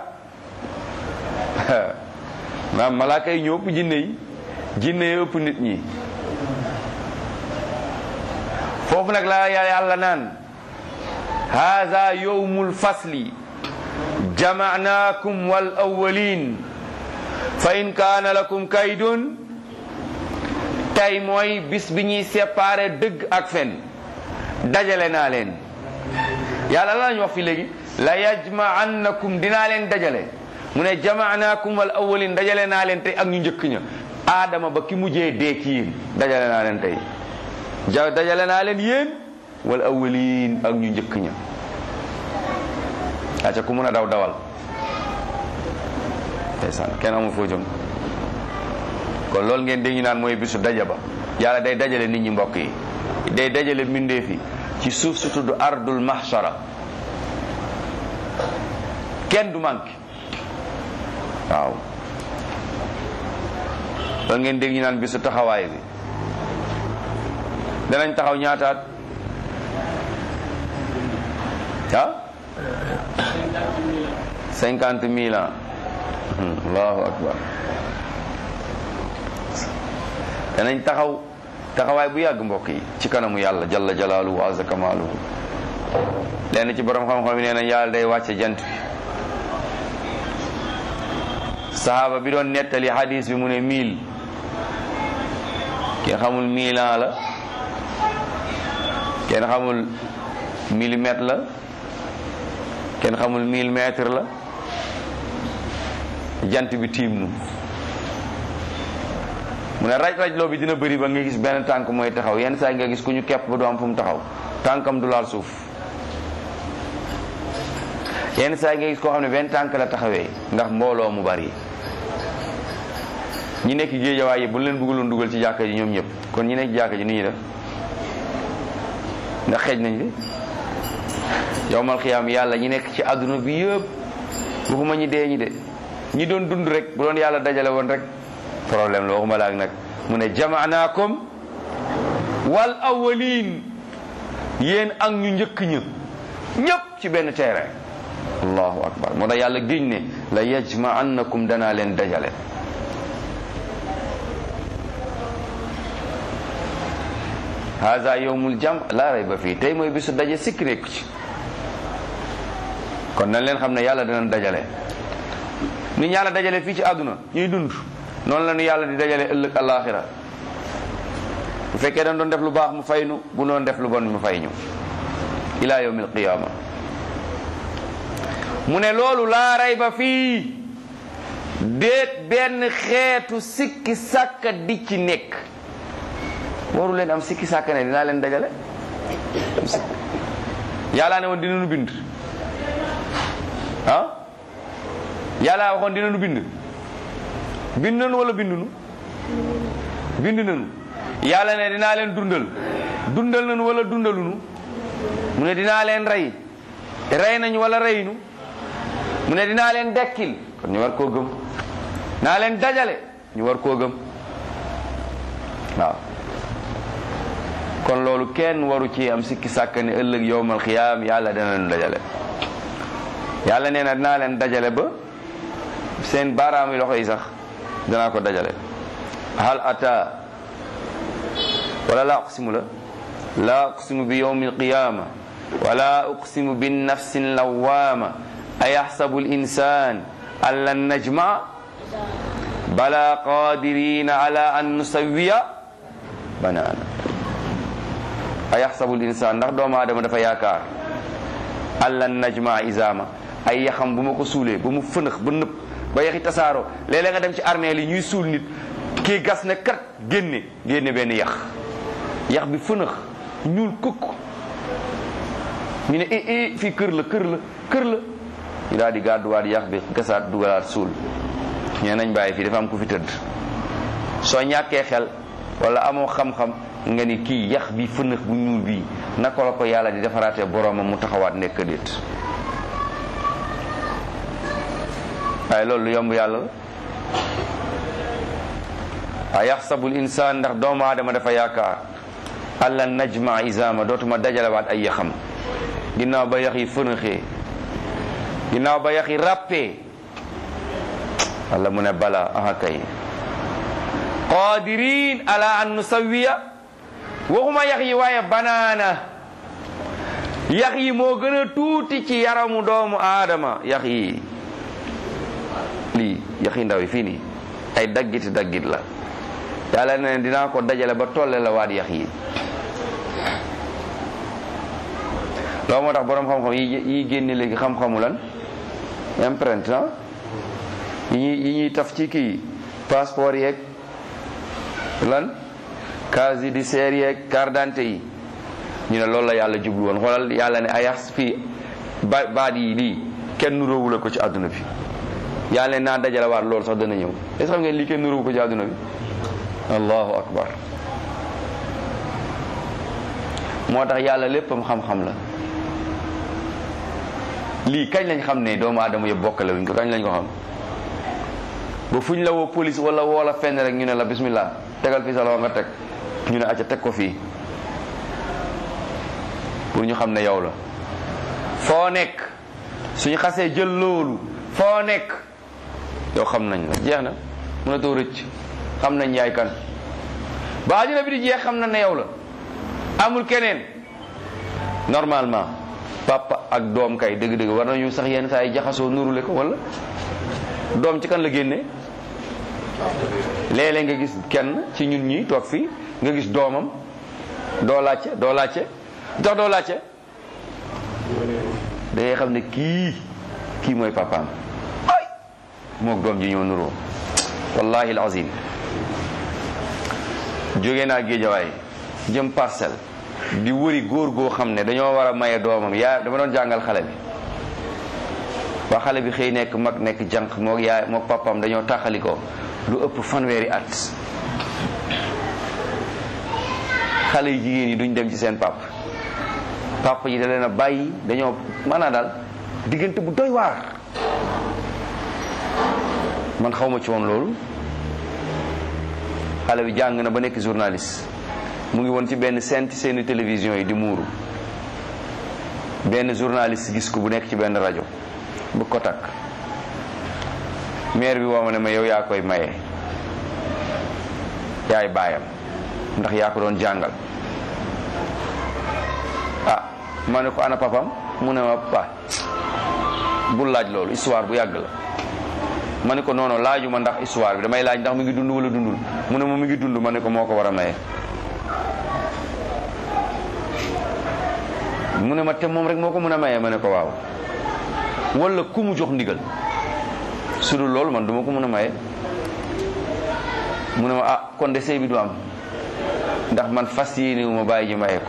maam malaaka yi ñëw ëpp jinne yi jinne yi ëpp nit ñi foofu nag la yàlla naan haada yowmul fasli jamaanaakum wal awwalin fa in kaana lakum kaydun tey mooy bis bi ñuy séparé dëgg ak fen dajale naa leen yàlla la lañu wax fi léegi la yajmaannakum dinaa leen dajale mu ne jamaanaakum wal awwalin dajale naa leen tey ak ñu njëkk ña aadama ba ki mujjee dee ci yéen dajale naa leen tey ja dajale naa leen yéen wal awwalin ak ñu njëkk ña aca ku mun a daw dawal ndeysaan kenn amul foo jëm kon loolu ngeen dégg ñu naan mooy bisu daja ba yàlla day dajale nit ñi mbokk yi day dajale mbindeef yi ci suuf su tudd ardul mahshara kenn du manqué waaw loolu ngeen dégg ñu naan bisu taxawaay bi danañ taxaw ñaataat ah cinquante mille ans allahu akbar danañ taxaw taxawaay bu yàgg mbokk yi ci kanamu yàlla jalla jalaaluhu wa azza kamaaluhu lenn ci borom xam-xam yi nee nañ yàlla day wàcce jant bi sahaaba bi doon nettali hadis bi mu ne mille kenn xamul mille ans la kenn xamul millimètre la kenn xamul mille mètre la jant bi tiim nu mu ne raj raj loo bi dina bëri ba nga gis benn tànk mooy taxaw yenn saa yi nga gis ku ñu kepp ba du am fu mu taxaw tànkam du laal suuf yenn saa yi nga gis koo xam ne benn tànk la taxawee ndax mbooloo mu bari ñi nekk géejawaay yi bu leen bëgguloon dugal ci jàkka ji ñoom ñëpp kon ñi nekk jàkka ji ni ñuy def ndax xeej nañ fi yowmal xiyaam yàlla ñi nekk ci àdduna bi yëpp waxuma ñi dee ñi de ñi doon dund rek bu doon yàlla dajale woon rek problème la waxuma laak nag mu ne jamaanaakum wal awwalin yéen ak ñu njëkk ña ñëpp ci benn terrain allahu akbar moo tax yàlla giñ ne la yajmaannakum danaa leen dajale hada yowmul jam laa rayba fii tey mooy bisu daje sikk nekku ci kon nañ leen xam ne yàlla danañ dajale ni yàlla dajale fii ci àdduna ñuy dund noonu la ñu yàlla di dajale ëllëg alaxira bu fekkee dañ doon def lu baax mu fay nu bu doon def lu bon mu fay ñu ila yawmil qiyaama mu ne loolu laa rayba fii déet benn xeetu sikki sàkka di ci nekk waru leen am sikki sàkka ne dinaa leen dajale yàllaa ne woon dina nu bind ah yàlla waxoon dina nu bind bind nanu wala bind nu bind nanu yàlla ne dinaa leen dundal dundal nanu wala dundalunu mu ne dinaa leen rey rey nañu wala reynu mu ne dinaa leen dekkil kon ñu war koo gëm naa leen dajale ñu war koo gëm waaw kon loolu kenn waru ci am sikki sàkk ne ëllëg yowmal xiyaam yàlla dana leen dajale yàlla nee na dinaa leen dajale ba seen baaraam yi loxo yi sax danaa ko dajale hal ata wala laa uqsimu la laa uqsimu bi yowmi alqiyama wala uqsimu bin nafsi lawama ayaxsabu linsan an lan najma bala qadirina ala an nusawiya banaana ayaxsabu linsan ndax doomu aadama dafa yaakaar an lan najma izama ay yaxam bu ma ko suulee ba mu fënax ba nëpp ba yaxi tasaaroo léeg-léeg nga dem ci armée li ñuy suul nit kii gas ne kat génne génne benn yax yax bi fënax ñuul kukk ñu ne i i fii kër la kër la kër la ñu daal di gàdduwaat yax bi gasaat dugalaat suul ñee nañ bàyyi fii dafa am ku fi tëdd soo ñàkkee xel wala amoo xam-xam nga ni kii yax bi fënax bu ñuul bii naka la ko yàlla di defaraatee boromam mu taxawaat nekk déet waaye loolu lu yomb yàlla la a yaxsabul insaan ndax doomu aadama dafa yaakaar alla najma izama dootuma dajalewaat ay yaxam ginnaaw ba yax yi fënaxee ginnaaw ba yax yi ràppee walla mu ne bala aha kay qadirin ala an nusawiya waxuma yax yi waaye banaana yax yi moo gën a tuuti ci yaramu doomu aadama yax yi lii yax yi ndaw yi fii nii ay daggiti daggit la yàlla ne dinaa ko dajale ba tolle la waat yax yi loolu moo tax boroom xam-xam yi yi génne léegi xam-xamu lan empreinte ah yi ñuy yi ñuy taf ci kii passeport yeeg lan casier judiciaire yeeg carte d'identité yi ñu ne loolu la yàlla jublu woon xoolal yàlla ne ayax fii ba baat yi lii kenn nuróowu la ko ci àdduna bi yàlla ne naa dajale waat loolu sax dana ñëw est-ce que xam ngeen lii kenn nuróowu ko ci àdduna bi allahu akbar moo tax yàlla léppam xam-xam la lii kañ lañ xam ne doomu aadama yëpp bokkale wuñ ko kañ lañ ko xam ba fuñ la woo police wala woo la fenn rek ñu ne la bismillah tegal fii sa loxo nga teg ñu ne acca teg ko fii pour ñu xam ne yow la foo nekk suñu xasee jël loolu foo nekk yow xam nañ la jeex na mënatoo rëcc xam nañ yaay kan ba àddina bi di jeex xam na ne yow la amul keneen normalement papa ak doom kay dëgg-dëgg war nañu sax yenn saa yi jaxasoo nurule ko wala doom ci kan la génne léeg-léeg nga gis kenn ci ñun ñi toog fii nga gis doomam doo laajte doo laajte tax doo laajte da ngay xam ne kii kii mooy papaam ay moog doom ji ñoo nuroo wallahi alazim jóge naa géejawaay jëm parcelle di wëri góor goo xam ne dañoo war a maye doomam yaa dama doon jàngal xale bi ba xale bi xëy nekk mag nekk jànq moog yaay moog papaam dañoo taxali ko lu ëpp fanweeri at xale yu jigéen yi duñ dem ci seen pap papa yi da leen a bàyyi dañoo maanaam daal diggante bu doy waar man xawma ci woon loolu xale bi jàng na ba nekk journaliste mu ngi woon ci benn seen ci seeni télévision yi di muuru benn journaliste gis ko bu nekk ci benn rajo bu ko takk maire bi woo ma ne ma yow yaa koy maye yaay baayam ndax yaa ko doon jàngal ah ma ne ko ana papam mu ne ma pa bul laaj loolu histoire bu yàgg la ma ne ko noono laaju ma ndax histoire bi damay laaj ndax mu ngi dund wala dundul mu ne ma mu ngi dund ma ne ko moo ko war a maye mu ne ma te moom rek moo ko mën a maye ma ne ko waaw wala ku mu jox ndigal su dul loolu man duma ko mën a maye mu ne ma ah kon de sëy bi du am ndax man fas yéene wu ma bàyyi ji maye ko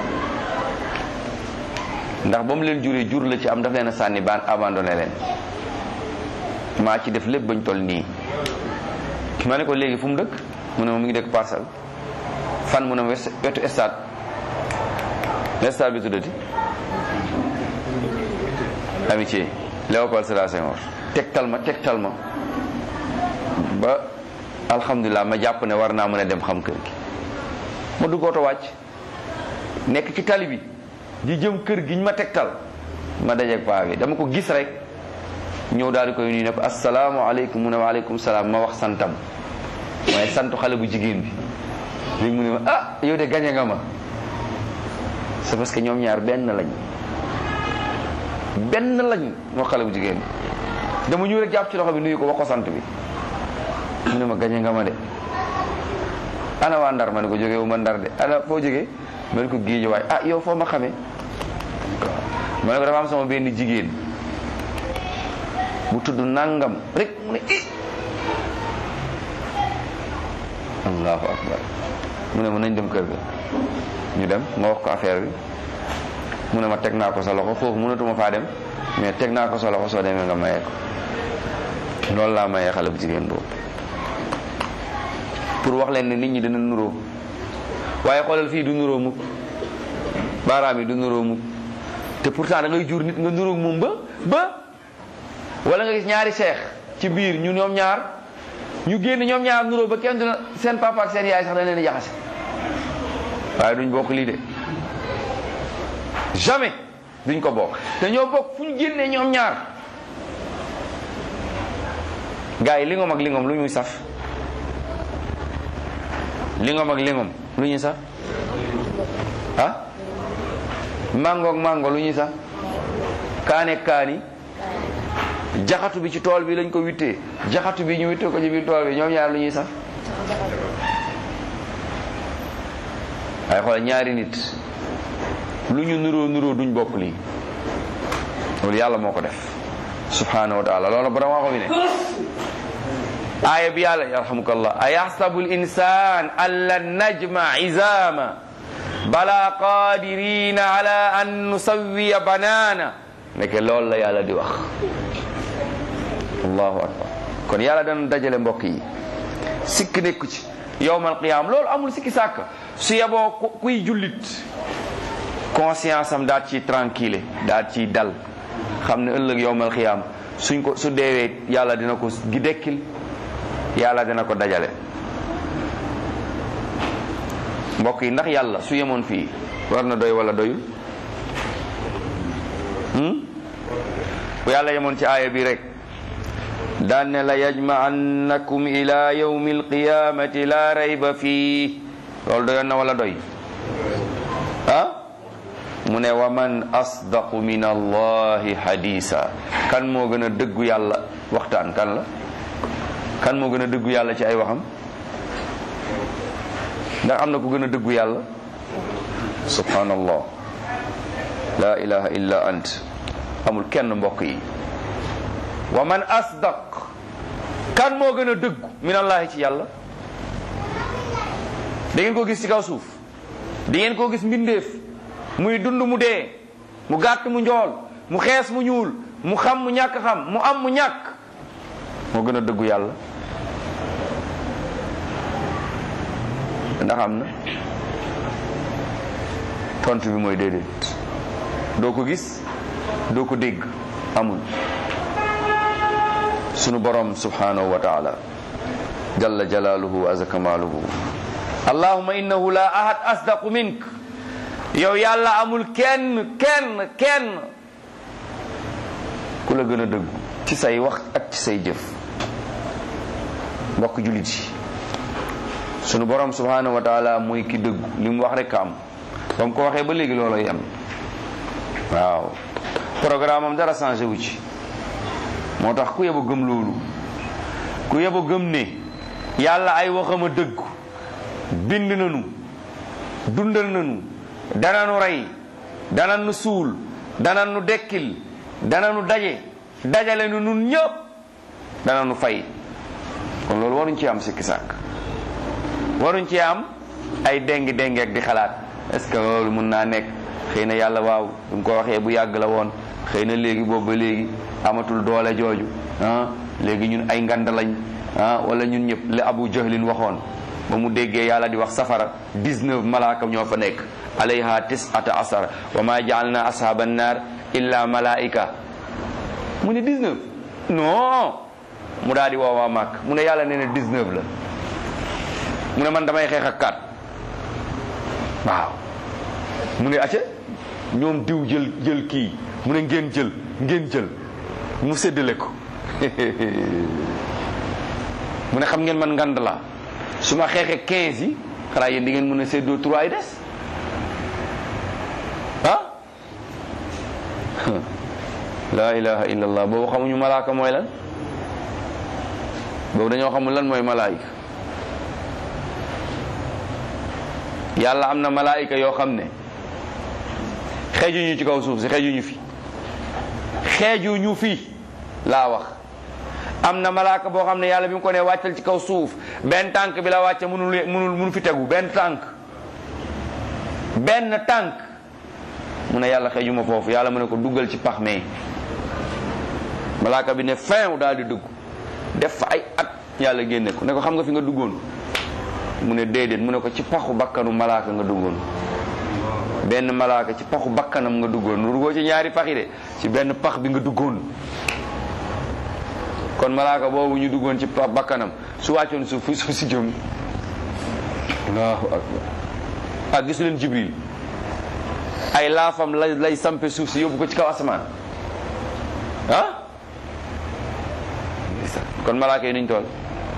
ndax ba mu leen juree jur la ci am daf leen a sànni baan abandonné leen maa ci def lépp bañ toll nii ma ne ko léegi fu mu dëkk mu ne ma mu ngi dëkk parcelle fan mu ne ma wetu stade stade bi tuddati amitié Léopold Sédar Senghor tegtal ma tegtal ma ba alhamdulilah ma jàpp ne war naa mën a dem xam kër gi ma dugg oto wàcc nekk ci tali bi di jëm kër gi ñu ma tegtal ma dajeeg paa bi dama ko gis rek ñëw daal di koy nuyu ne ko asalaamaaleykum mu ne waaleykum salaam ma wax santam waaye santu xale bu jigéen bi léegi mu ne ma ah yow de gañe nga ma c'est parce que ñoom ñaar benn lañ benn lañ moo xale bu jigéen bi dama ñëw rek jàpp ci loxo bi nuyu ko wax ko sant bi mu ne ma gañe nga ma de ana waa ndar ma ne ko jógee wu ma ndar de ana foo jógee ma ne ko géej waay ah yow foo ma xamee ma ne ko dafa am sama benn jigéen bu tudd nangam rek mu ne i allahu akbar mu ne ma nañ dem kër ga ñu dem ma wax ko affaire bi mu ne ma teg naa ko sa loxo foofu mënatuma faa dem mais teg naa ko sa loxo soo demee nga mayee ko loolu laa mayee xale bu jigéen boobu pour wax leen ne nit ñi dina nuroo waaye xoolal fii du nuroo mukk baaraam yi du nuroo mukk te pourtant da ngay jur nit nga nuroo moom ba ba wala nga gis ñaari seex ci biir ñu ñoom ñaar ñu génn ñoom ñaar nuroo ba kenn dina seen papa ak seen yaay sax dañ leen di jaxase waaye duñ bokk lii de jamais duñ ko bokk te ñoo bokk fu ñu génnee ñoom ñaar gars yi lingom ak lingom lu ñuy saf lingom ak lingom lu ñuy saf ah mango ak mango lu ñuy saf kaane kaani jaxatu bi ci tool bi lañ ko wittee jaxatu bi ñu wittee ko ci biir tool bi ñoom ñaar lu ñuy saf waaye xool ñaari nit lu ñu nuroo nuroo duñ bokk lii loolu yàlla moo ko def subhanahu wa taala loolu borom waxo bi ne aaya bi yàlla yarhamukallah a yaxsabu l insan an lan najma izama bala qadirina ala an nusawiya banana nekke loolu la yàlla di wax allahu akbar kon yàlla dana dajale mbokk yi sikk nekku ci yowmal qiyam loolu amul sikki sàkk su yeboo kuy jullit conscience am daal ci tranquille daal ci dal xam ne ëllëg yowmal qiyam suñ ko su deewee yàlla dina ko gi dekkil yàlla dina ko dajale mbokk yi ndax yàlla su yemoon fii war na doy wala doyul bu yàlla yemoon ci aaya bi rek daan ne la yajma'annakum ila yawmi alqiyamati la rayba fii loolu doyoon na wala doy ah mu ne wa man asdaqu min allahi hadisa kan moo gën a dëggu yàlla waxtaan kan la kan moo gën a dëggu yàlla ci ay waxam ndax am na ku gën a dëggu yàlla subhanallah la ilaha illa ant amul kenn mbokk yi wa man asdaq kan moo gën a dëggu min allahi ci yàlla da ngeen ko gis ci kaw suuf di ngeen ko gis mbindeef muy dund mu dee mu gàtt mu njool mu xees mu ñuul mu xam mu ñàkk xam mu am mu ñàkk moo gën a dëggu yàlla ndax am na tontu bi mooy déedéet doo ko gis doo ko dégg amul sunu borom subhanahu wa taala jalla jalaaluhu wa azza kamaaluhu allahumma innahu la ahad asdaqu mink yow yàlla amul kenn kenn kenn ku la gën a dëggu ci say wax ak ci say jëf mbokk jullit yi sunu borom subhanahu wa taala mooy ki dëggu li mu wax rek am ba mu ko waxee ba léegi loolu yem waaw programme am dara changé wu ci moo tax ku yeba gëm loolu ku yeba gëm ne yàlla ay waxam a dëggu bind nanu dundal nanu dana nu rey dana nu suul dana nu dekkil dana nu daje dajale nu nun ñëpp dana nu fay kon loolu waruñ ci am sikki sàkk waruñ ci am ay déngi déngi ak di xalaat est-ce que loolu mun naa nekk xëy na yàlla waaw du mu ko waxee bu yàgg la woon xëy na léegi boobu ba léegi amatul doole jooju ah léegi ñun ay ngand lañ ah wala ñun ñëpp li abu jahlin waxoon ba mu déggee yàlla di wax safara 19 malaaka ñoo fa nekk alayha tisata asar wa ma jaalna ashaba annar illa malaika mu ne 19 non mu daal di woowaa màkk mu ne yàlla nee na 19 la mu ne man damay xeex ak kat waaw mu ne acca ñoom diw jël jël kii mu ne ngeen jël ngeen jël mu séddale ko mu ne xam ngeen man ngand la su ma xeexee 15 yi xanaa yéen di ngeen mën a séddoo 3 yi des ah la ilaha illallah boobu xamuñu malaaka mooy lan boobu dañoo xamul lan mooy malaayika yàlla am na malaayika yoo xam ne xeejuñu ci kaw suuf si xeejuñu fi xeejuñu fi laa wax am na malaaka boo xam ne yàlla bi mu ko ne wàccal ci kaw suuf benn tànk bi la wàcce mënul mënul mënu fi tegu benn tànk benn tànk mu ne yàlla xeejuma foofu yàlla mu ne ko duggal ci pax mee malaaka bi ne fin daal di dugg def fa ay at yàlla génne ko ne ko xam nga fi nga duggoon mu ne déedéet mu ne ko ci paxu bakkanu malaaka nga duggoon benn malaaka ci paxu bakkanam nga duggoon nu duggoo ci ñaari pax yi de ci benn pax bi nga duggoon kon malaaka boobu ñu duggoon ci pax bakkanam su wàccoon suuf fu suuf si jëm allahu akbar ak gisu leen jibril ay laafam lay lay sampe suuf si yóbbu ko ci kaw asamaan ah kon malaaka yi nuñ toll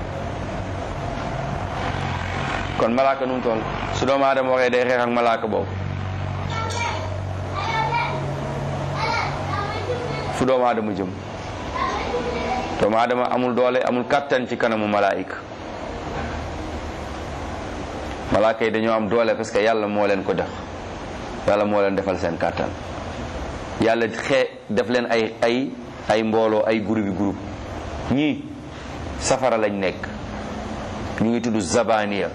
kon malaaka nu mu toll su doomu aadama waxee day xeex ak malaaka boobu fu doomu aadama jëm doomu aadama amul doole amul kàttan ci kanamu malaayika malaaka yi dañoo am doole parce que yàlla moo leen ko def yàlla moo leen defal seen kàttan yàlla xee def leen ay ay ay mbooloo ay groupe yi groupe ñii safara lañ nekk ñu ngi tudd zabaniya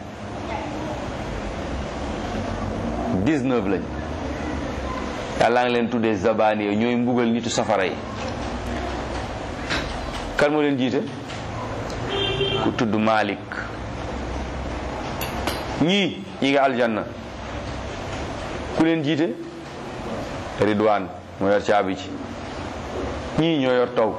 19 lañ yàlla ngi leen tuddee zabaniya ñooy mbugal nitu safara yi kan moo leen jiite ku tudd Malik ñii ñi nga aljanna ku leen jiite Ridwan moo yor caabi ci ñii ñoo yor taw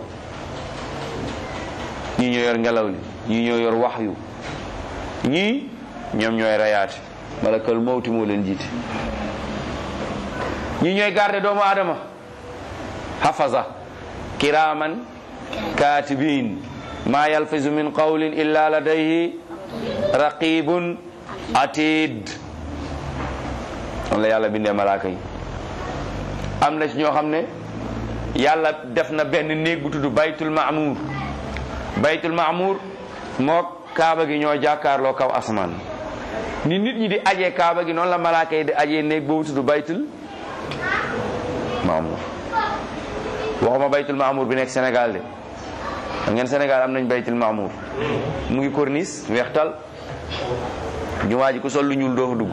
ñii ñoo yor ngelaw li ñii ñoo yor waxyu ñii ñoom ñooy rayaate malakal mawti moo leen jiite ñii ñooy garde doomu aadama hafaza kiraman katibin ma yalfizu min qawlin illa ladayhi raqibun atid on la yàlla bindee malaaka yi am na ci ñoo xam ne yàlla def na benn néeg bu tudd baytul maamuur baytul maamuur moo kaaba gi ñoo jàkkaarloo kaw asamaan ni nit ñi di ajee kaaba gi noonu la malaaka yi di ajee néeg boobu tudd baytul maamuur waxuma baytul maamuur bi nekk Sénégal de xam ngeen Sénégal am nañ baytul maamuur mu ngi corniche weextal jumaa ji ku sol lu ñuul doo fa dugg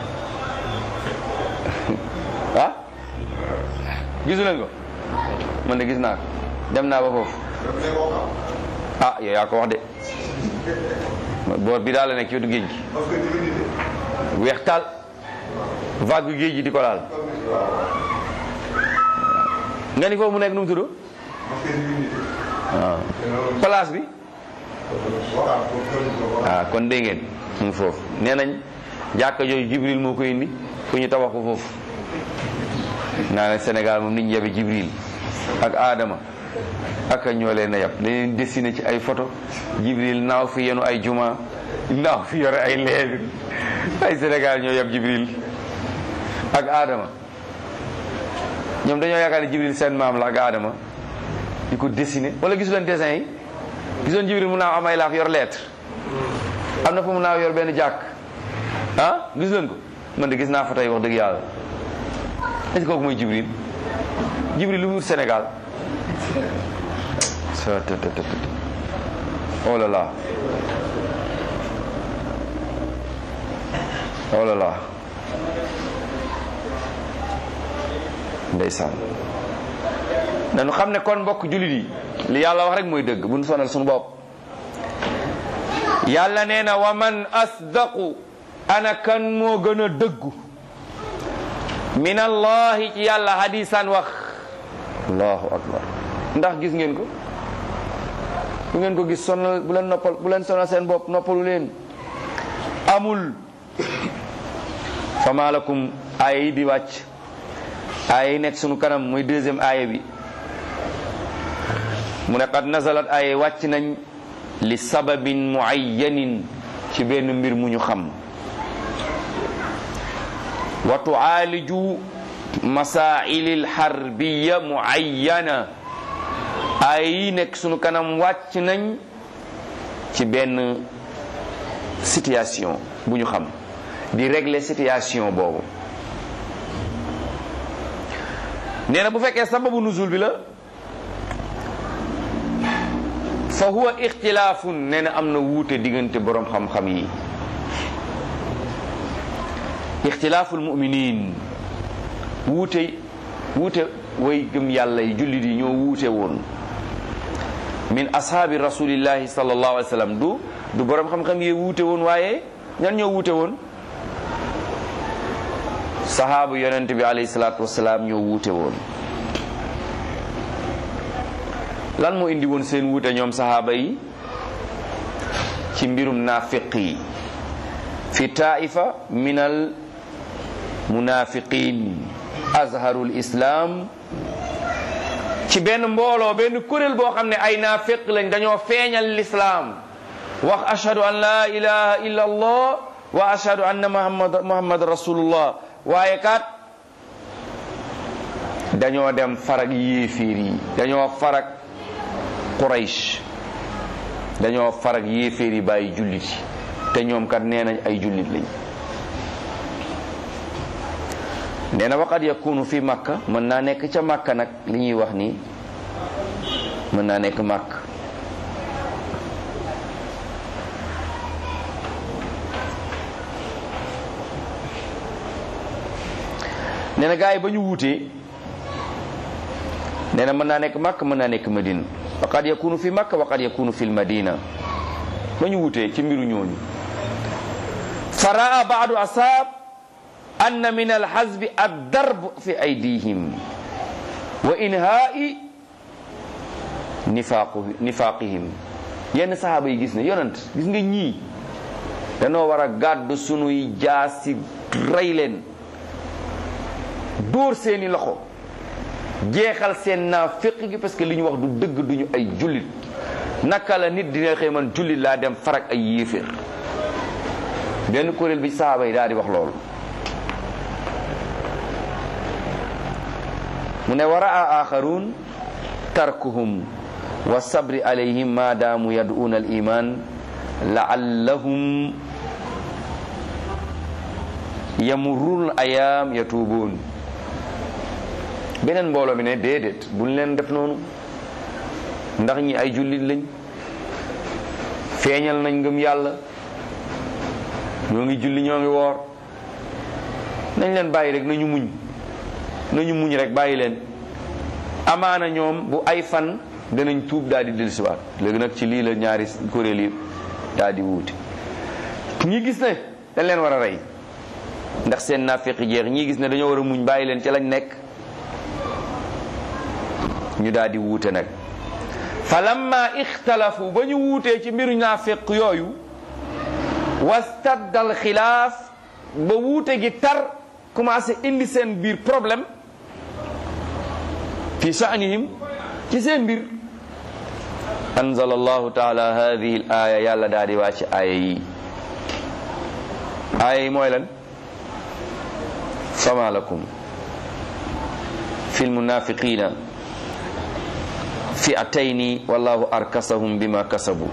ah gisu leen ko man de gis naa ko dem naa ba foofu ah yow yaa ko wax de boor bi daal la nekk ci wetu géej gi weextal vague géej gi di ko laal nga ni foofu mu nekk nu mu tudd waaw place bi ah kon dégg ngeen mu ngi foofu nee nañ jàkka jooju jibril moo ko indi fu ñu tabax ko foofu naa ne Sénégal moom nit ñi yabe jibril ak Adama ak ñoo leen a yab dañ leen dessiné ci ay photo jibril naaw fi yenu ay juma naaw fi yore ay leer ay Sénégal ñoo yab jibril ak Adama ñoom dañoo yaakaar ne jibril seen maam la ak Adama di ko dessiné wala gisu leen dessin yi gisoon jibril mu naaw am ay laax yor lettre am na fu mu naaw yor benn jàkk ah gis leen ko man de gis naa fa tey wax dëgg yàlla est-ce que kooku mooy jibril jibril lu mu wut Sénégal oh là là oh là là ndeysaan nañu xam ne kon mbokk jullit yi li yàlla wax rek mooy dëgg bu ñu sonal suñu bopp yàlla nee na wa man asdaqu ana kan moo gën a dëggu min allahi ci yàlla hadisan wax allahu akbar ndax gis ngeen ko bu ngeen ko gis sonal bu leen noppal bu leen sonal seen bopp noppalu leen amul fama lakum aaya yi di wàcc aaya yi nekk sunu kanam muy deuxième aaya bi mu ne qad nazalat aaya wàcc nañ li sababin muayyanin ci benn mbir mu ñu xam wa tuaaliju masaili lxarbiya muayyana ay yi nekk sunu kanam wàcc nañ ci benn situation bu ñu xam di régler situation boobu nee na bu fekkee sababu nuzul bi la fa huwa ixtilaafun nee na am na wuute diggante boroom xam-xam yi ixtilaaful muminin wuute wuute way gëm yàlla yi jullit yi ñoo wuute woon min ashaabi rasulillahi sallallahu alayhi wa sallam du du boroom xam-xam yi wuute woon waaye ñan ñoo wuute woon sahaabu yonent bi alayhi salaatu wasalaam ñoo wuute woon lan moo indi woon seen wuute ñoom sahaaba yi ci mbirum naafiq yi fi taifa min al munafiqin azharul islam ci benn mbooloo benn kuréel boo xam ne ay naafiq lañ dañoo feeñal lislaam wax ashhadu an la ilaha illa allah wa ashhadu anna muhammad muhammad rasulullah waaye kat dañoo dem farag yéeféer yi dañoo farag quraysh dañoo farag yéeféer yi bàyyi jullit yi te ñoom kat nee nañ ay jullit lañ nee na waqad yakunu fi makka mën naa nekk ca makka nag li ñuy wax nii mën naa nekk màkk nee na gars yi ba ñu wuutee nee na mën naa nekk màkk mën naa nekk madina waqad yakunu fi makka waqad yakunu fi madina ba ñu wutee ci mbiru ñooñu faraa baadu asaab anna min alxazbi addarb fi aydihim wa inhaai nifaaqu nifaaqihim yenn sahaaba yi gis ne yonent gis nga ñii danoo war a gàddu sunuy jaasi rey leen dóor seeni loxo jeexal seen naa féq gi parce que li ñu wax du dëgg duñu ay jullit naka la nit dina xëy man jullit laa dem farak ay yéeféer benn kuréel bi saaba yi daal di wax loolu mu ne wa raa axarun tarkuhum wa sabri alayhim ma daamu yad'una al iman laallahum yamurrun ayaam yatuubun beneen mbooloo mi ne déedéet buñ leen def noonu ndax ñi ay jullit lañ feeñal nañ ngëm yàlla ñoo ngi julli ñoo ngi woor nañ leen bàyyi rek nañu muñ nañu muñ rek bàyyi leen amaana ñoom bu ay fan danañ tuub daal di dellusiwaat léegi nag ci lii la ñaari kuréel yi daal di wuute ñi gis ne dañ leen war a rey ndax seen naafeq jeex ñii gis ne dañoo war a muñ bàyyi leen ci lañ nekk ñu daal di wuute nag fa lamma ixtalafu ba ñu wuutee ci mbiru naafeq yooyu wastaddal xilaaf ba wuute gi tar commencé indi seen biir problème fi sha'nihim ci seen mbir anzala allahu taala hadihi al aya yàlla daal di wàcc aaya yi aaya yi mooy lan fama lakum fi lmunafiqina fi'atayni wallahu arkasahum bima kasabu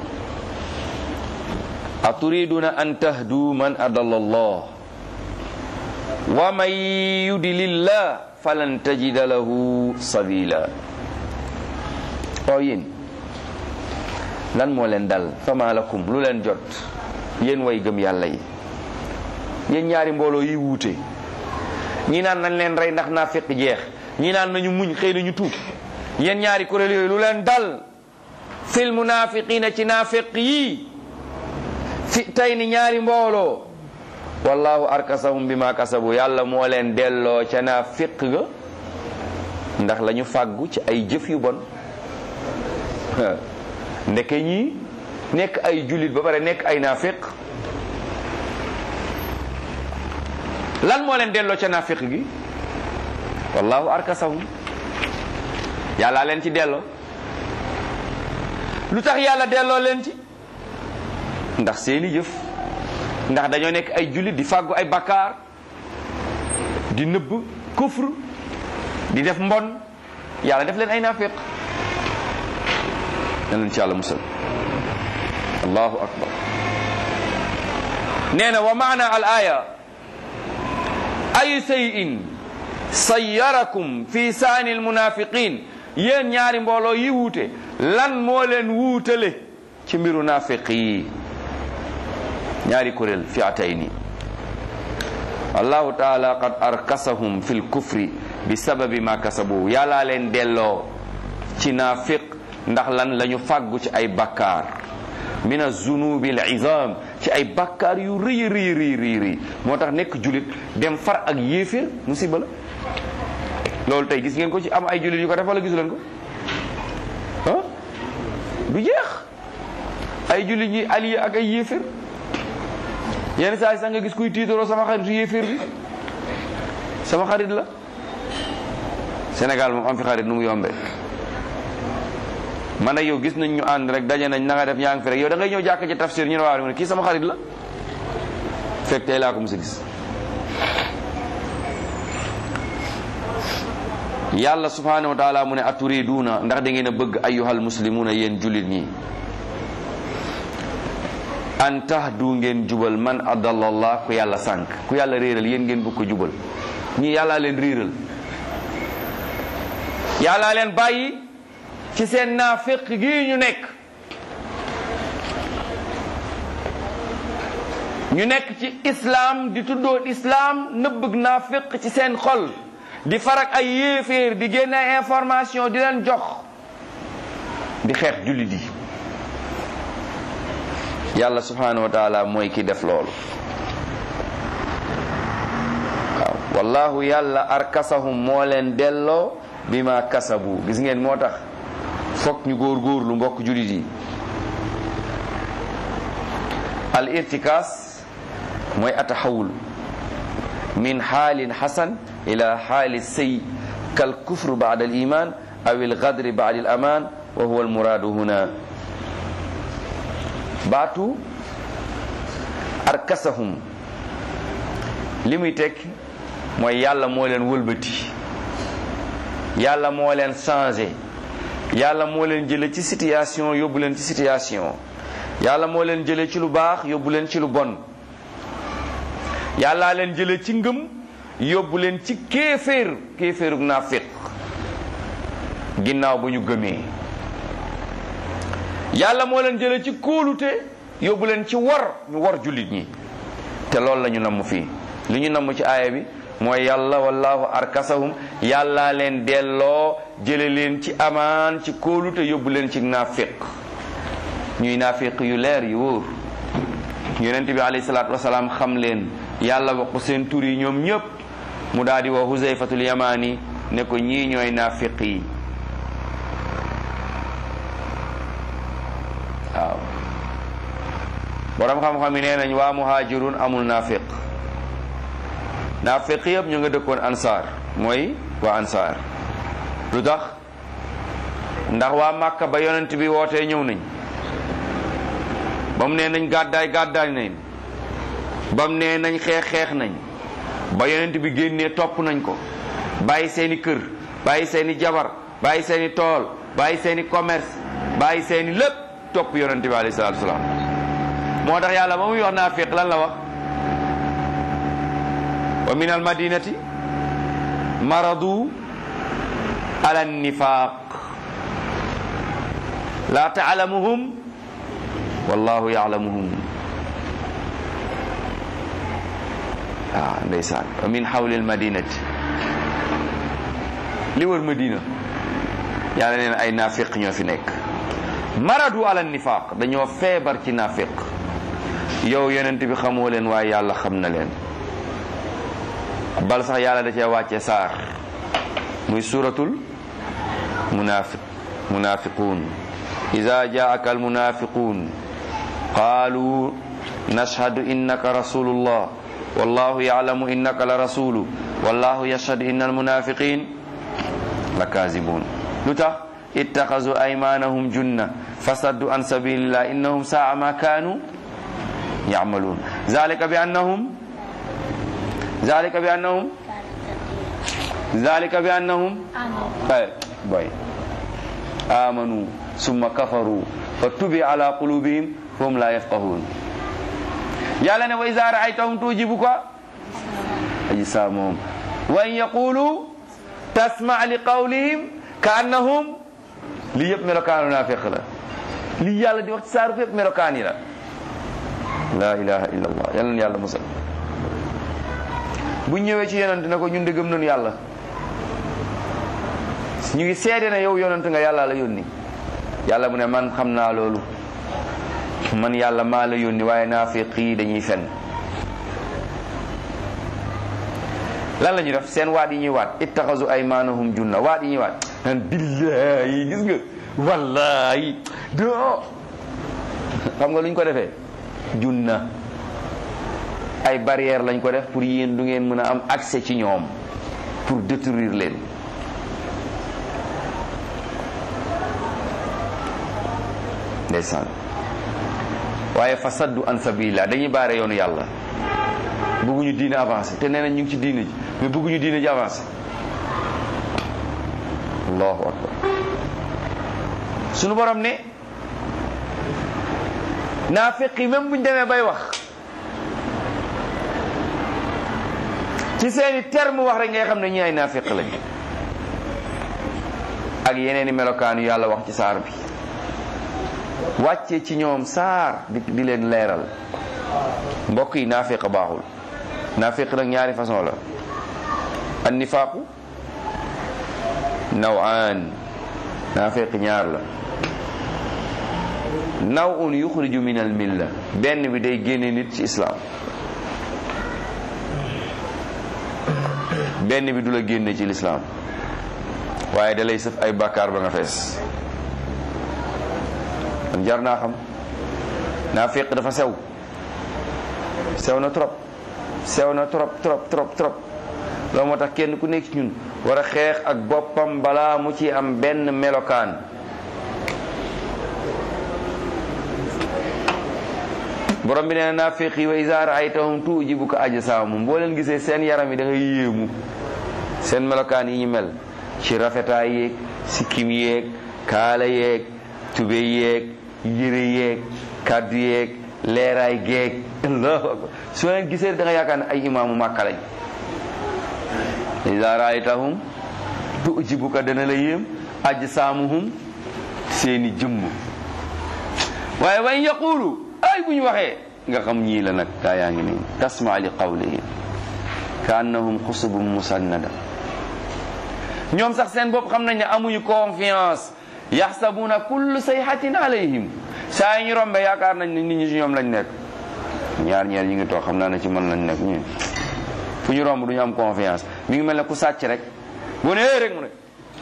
aturiduna an tahdu man adalla allah wa man yudlillah falan tajida lahu sabila oo yéen lan moo leen dal fama lakum lu leen jot yéen way gëm yàlla yi yéen ñaari mbooloo yi wuute ñi naan nañ leen rey ndax naa fekk jeex ñi naan nañu muñ xëy nañu tuub yéen ñaari kuréel yooyu lu leen dal fil munafiqina ci naafiq yi fi tey ni ñaari mbooloo wallahu arkasahum bima kasabu yàlla moo leen delloo ca naafiq ga ndax la ñu fàggu ci ay jëf yu bon ndeke ñii nekk ay jullit ba pare nekk ay naafiq lan moo leen delloo ca naafiq gi wallahu arkasahum yàlla leen ci delloo lu tax yàlla delloo leen ci ndax seeni jëf ndax dañoo nekk ay jullit di fàggu ay bakkaar di nëbb kufr di def mbon yàlla def leen ay naafiq na leen ci yàlla musal allahu akbar nee na wa maana al aya ay sayin sayyarakum fi saani almunafiqin yéen ñaari mbooloo yi wuute lan moo leen wuutale ci mbiru naafiq yi ñaari kuréel fiatayni allahu taala qad arkasahum fi lkufri bi sababi ma kasabu yàllaa leen delloo ci naafiq ndax lan la ñu fàggu ci ay bakkaar min azunubi al izam ci ay bakkaar yu rëy rëy rëy rëy rëy moo tax nekk julit dem far ak yéeféer musiba la loolu tey gis ngeen ko ci am ay jullit yu ko def wala gisu leen ko ah du jeex ay jullit ñi allié ak ay yéeféer yenn saa yi sax nga gis kuy tiitaroo sama xaritu yéeféer bi sama xarit la Sénégal moom am fi xarit nu mu yombee man ak yow gis nañ ñu ànd rek daje nañ na nga def yaa ngi fi rek yow da ngay ñëw jàkk ci tafsir ñu ne waaw ne kii sama xarit la fekk tey laa ko mos a gis yàlla subhanahu wa taala mu ne aturiduuna ndax da ngeen a bëgg ayyuhal muslimuuna yéen jullit ñi an tahdu ngeen jubal man adallallah ku yàlla sànk ku yàlla réeral yéen ngeen bëgg ko jubal ñii yàllaa leen réeral yàllaa leen bàyyi ci seen naafiq gi ñu nekk ñu nekk ci islam di tuddoo islam nëbbëg naafiq ci seen xol di farak ay yéeféer di génne ay information di leen jox di xeex jullit yi yàlla subhanahu wa taala mooy ki def loolu waaw wallahu yàlla arkasahum moo leen delloo bi ma kasabu gis ngeen moo tax fokk ñu góor góorlu mbokk jullit yi al irtikaas mooy ataxawul min xaalin xasan ila xaali sëy kal kufru baada al iman aw al gadri baada al aman wa huwa al muradu huna baatu arkasahum li muy teg mooy yàlla moo leen wëlbati yàlla moo leen changé yàlla moo leen jële ci situation yóbbu leen ci situation yàlla moo leen jële ci lu baax yóbbu leen ci lu bon yàllaa leen jële ci ngëm yóbbu leen ci kéeféer kéeféerug naafiq ginnaaw ba ñu gëmee yàlla moo leen jële ci kóolute yóbbu leen ci war ñu war jullit ñi te loolu la ñu namm fii li ñu namm ci aaya bi mooy yàlla wallahu arkasahum yàllaa leen delloo jële leen ci amaan ci kóolute yóbbu leen ci naafiq ñuy naafiq yu leer yu wóor yonent bi alayhi salaatu wasalaam xam leen yàlla wax ko seen tur yi ñoom ñëpp mu daal di wax huzayfatul yamaani ne ko ñii ñooy naafiq yi waaw borom xam-xam yi nee nañ waa muhajirun amul naafiq naafiq yëpp ñu nga dëkkoon ansaar mooy waa ansaar lu tax ndax waa màkka ba yonent bi wootee ñëw nañ ba mu nee nañ gàddaay gàddaay nañ ba mu nee nañ xeex xeex nañ ba yonent bi génnee topp nañ ko bàyyi seeni kër bàyyi seeni jabar bàyyi seeni tool bàyyi seeni commerce bàyyi seeni lépp topp yonent bi alayhi salaatu wasalaam moo tax yàlla ba muy wax naafiq lan la wax wa min almadinati maradu ala nifaq la taalamuhum wallahu yaalamuhum waaw ndeysaan wa min hawli almadinati li wër madina yàlla neen ay naafiq ñoo fi nekk maradu ala nifaq dañoo feebar ci naafiq yow yonent bi xamoo leen waaye yàlla xam na leen bal sax yàlla da cee wàcce saar muy suratul munafiq munafiqun ida jaaka almunafiqun qaalu nashhadu innaka rasulullah wallahu yalamu innaka la rasulu wallahu yashhadu inna almunafiqin la kazibun lu tax ittaxazu aymanahum junna fasaddu an sabilillah innahum saa ma kanu yamaluun zalika bi annahum zalika bi annahum zalika bi annahum ay boy amanu summa kafaru fa tubi ala qulubihim fahum la yafqahun yàlla ne wa iza ra'aytahum tujibuka ajsamuhum wa in yaqulu tasma' li qawlihim ka annahum lii yëpp melokaanu naafiq la lii yàlla di wax ci saaru fépp melokaan yi la la ilaha illa allah yal na yàlla musal bu ñëwee ci yonent na ko ñun de gëm nañu yàlla ñu ngi seede na yow yonent nga yàlla la yónni yàlla mu ne man xam naa loolu man yàlla maa la yónni waaye naafiq yi dañuy fen lan la ñuy def seen waat yi ñuy waat ittaxasu aymanahum junna waat yi ñuy waat naan billahi gis nga wallahi do xam nga lu ñu ko defee junna ay barrière lañ ko def pour yéen du ngeen mën a am accès ci ñoom pour détruire leen ndeysaan waaye fa saddu an sabilillah dañuy baare yoonu yàlla bëgguñu diine avancé te nee nañ ñu ngi ci diine ji mais bëgguñu diine ji avancé allahu akbar sunu borom ne naafiq yi même buñ demee bay wax ci seeni terme wax rek ngay xam ne ñi ay naafiq lañ ak yeneeni melokaanu yàlla wax ci saar bi wàcce ci ñoom saar di di leen leeral mbokk yi naafiq baaxul naafiq nag ñaari façon la an nifaaqu nawaan naafiq ñaar la naw un yuxriju min al milla benn bi day génne nit ci islam benn bi du la génne ci lislaam waaye da lay sëf ay bàkkaar ba nga fees kon jar naa xam naafiq dafa sew sew na trop sew na trop trop trop trop loolu moo tax kenn ku nekk ci ñun war a xeex ak boppam balaa mu ci am benn melokaan borom bi nee na naafiq yi wa iza raaytahum tuujibuka ajsaamum boo leen gisee seen yaram yi da ngay yéemu seen melokaan yi ñu mel ci rafetaay yeeg sikkim yeeg kaala yeeg tube yeeg yére yeeg kaddu yeeg leeraay geeg allahu akbar soo leen gisee da nga yaakaar ne ay imaamu màkka lañ iza raaytahum tuujibuka dana la yéem ajsaamuhum seeni jëmm waaye way yaqulu ay bu ñu waxee nga xam ñii la nag gaa yaa ngi nii tasma li qawlihim ka annahum xusubum musannada ñoom sax seen bopp xam nañ ne amuñu confiance yaxsabuna kullu sayhatin alayhim saa yi ñu rombe yaakaar nañ ne nit ñi ci ñoom lañ nekk ñaar ñeer ñi ngi toog xam naa ne ci mën lañ nekk ñu fu ñu romb du ñu am confiance mi ngi mel ne ku sàcc rek boo nee rek mu ne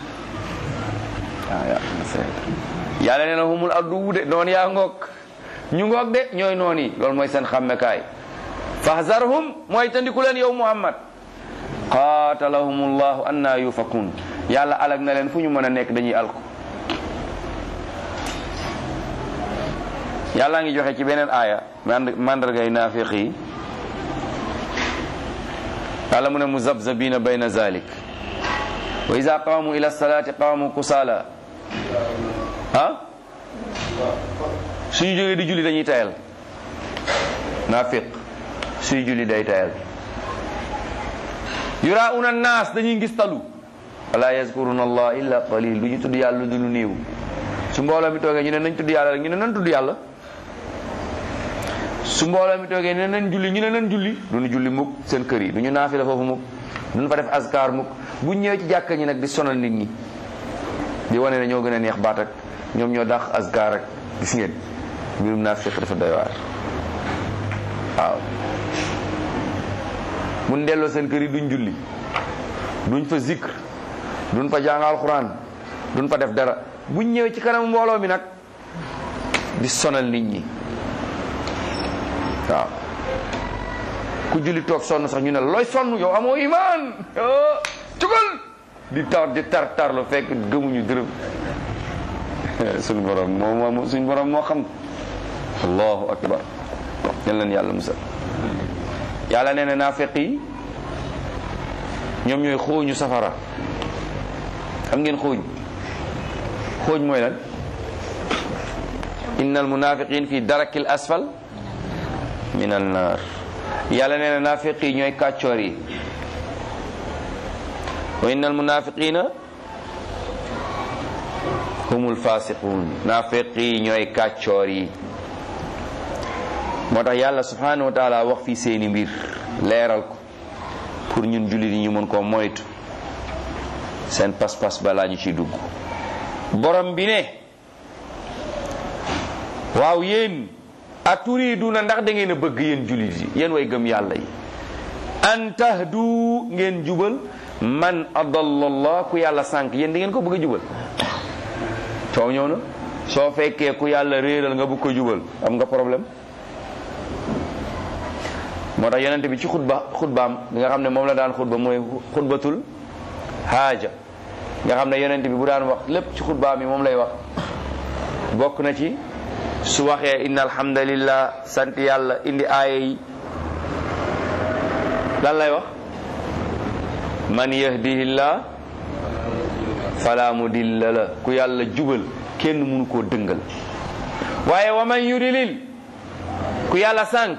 ah yàlla nee na humul addu de noonu yaa ngoog ñu ngoog de ñooy noon yi loolu mooy seen xàmmekaay fahzarhum mooy tandiku leen yow muhammad qaatalahumullahu anna yufakun yàlla alag na leen fu ñu mën a nekk dañuy alku yàlla ngi joxe ci beneen aaya mandargay naafiq yi yàlla mu ne muzabzabina bayna zalik wa ida qaamu ila salati qaamu kusala ah suñu jógee di julli dañuy tayal naafiq suy julli day tayal yurauna naas dañuy ngis talu wala yazkuruna allah illa qalil du ñu tudd yàlla du lu néew su mbooloo mi toogee ñu ne nañ tudd yàlla rek ñu ne nañ tudd yàlla su mbooloo mi toogee ñu ne nañ julli ñu ne nañ julli du ñu julli mukk seen kër yi du ñu naafila foofu mukk duñ fa def askar mukk bu ñëwee ci jàkka ñi nag di sonal nit ñi di wane ne ñoo gën a neex baat ak ñoom ñoo dàq askar ak gis ngeen mbirum naafiq dafa doy waar waaw mun delloo seen kër yi duñ julli duñ fa zikr duñ fa jàng alxuraan duñ fa def dara buñ ñëwee ci kanam mbooloo mi nag di sonal nit ñi waaw ku julli toog sonn sax ñu ne looy sonn yow amoo imaan cugal di tar di tar tar lu fekk gëmuñu dërëm suñu borom moo moo suñu borom moo xam allahu akbar yal leen yàlla musal yàlla nee na naafeq yi ñoom ñooy xooñu safara xam ngeen xooñ xooñ mooy lan inna al munafiqin fi darakil asfal min an nar yàlla nee na naafeq yi ñooy kàccoor yi wa inna al munafiqina humul fasiqun naafeq yi ñooy kàccoor yi moo tax yàlla subhanahu wa taala wax fii seeni mbir leeral ko pour ñun jullit yi ñu mën koo moytu seen pas-pas balaa ñu ciy dugg borom bi ne waaw yéen aturiduna ndax da ngeen a bëgg yéen jullit yi yéen way gëm yàlla yi an tahdu ngeen jubal man adallallah ku yàlla sànq yéen da ngeen ko bëgg a jubal coow ñëw na soo fekkee ku yàlla réeral nga bëgg ko jubal am nga problème moo tax yonente bi ci xutba xutbaam bi nga xam ne moom la daan xutba mooy xutbatul haaja nga xam ne yonente bi bu daan wax lépp ci xutbaam yi moom lay wax bokk na ci su waxee inna alhamdulillah sant yàlla indi aaya yi lan lay wax man yahdihillah fala mudilla la ku yàlla jubal kenn mënu koo dëngal waaye wa man yudlil ku yàlla sànk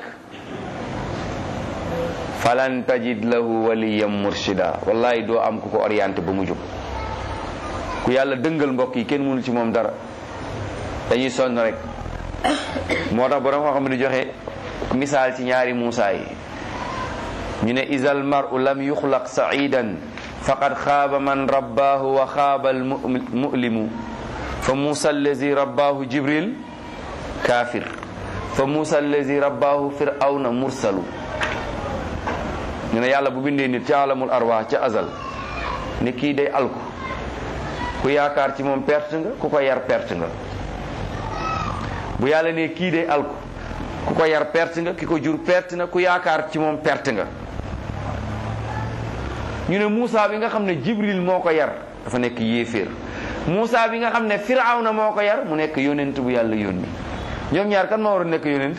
falan tajid lahu waliyan murshida wallahi doo am ku ko orienté ba mu jub ku yàlla dëngal mbokk yi kenn mënu ci moom dara dañuy sonn rek moo tax borom xam-xam di joxe misaal ci ñaari Muusa yi ñu ne isal mar'u lam yuxlaq sa'idan faqad xaaba man rabbaahu wa xaaba al mu'limu fa Muusa allazi rabbaahu jibril kaafir fa Muusa allazi rabbaahu fir'awna mursalu ñu ne yàlla bu bindee nit ca alamul arwaax ca azal ne kii day alku ku yaakaar ci moom perte nga ku ko yar perte nga bu yàlla ne kii day alku ku ko yar perte nga ki ko jur perte na ku yaakaar ci moom perte nga ñu ne Moussa bi nga xam ne Jibril moo ko yar dafa nekk yéeféer Moussa bi nga xam ne Firawna moo ko yar mu nekk yonent bu yàlla yónni ñoom ñaar kan moo war a nekk yonent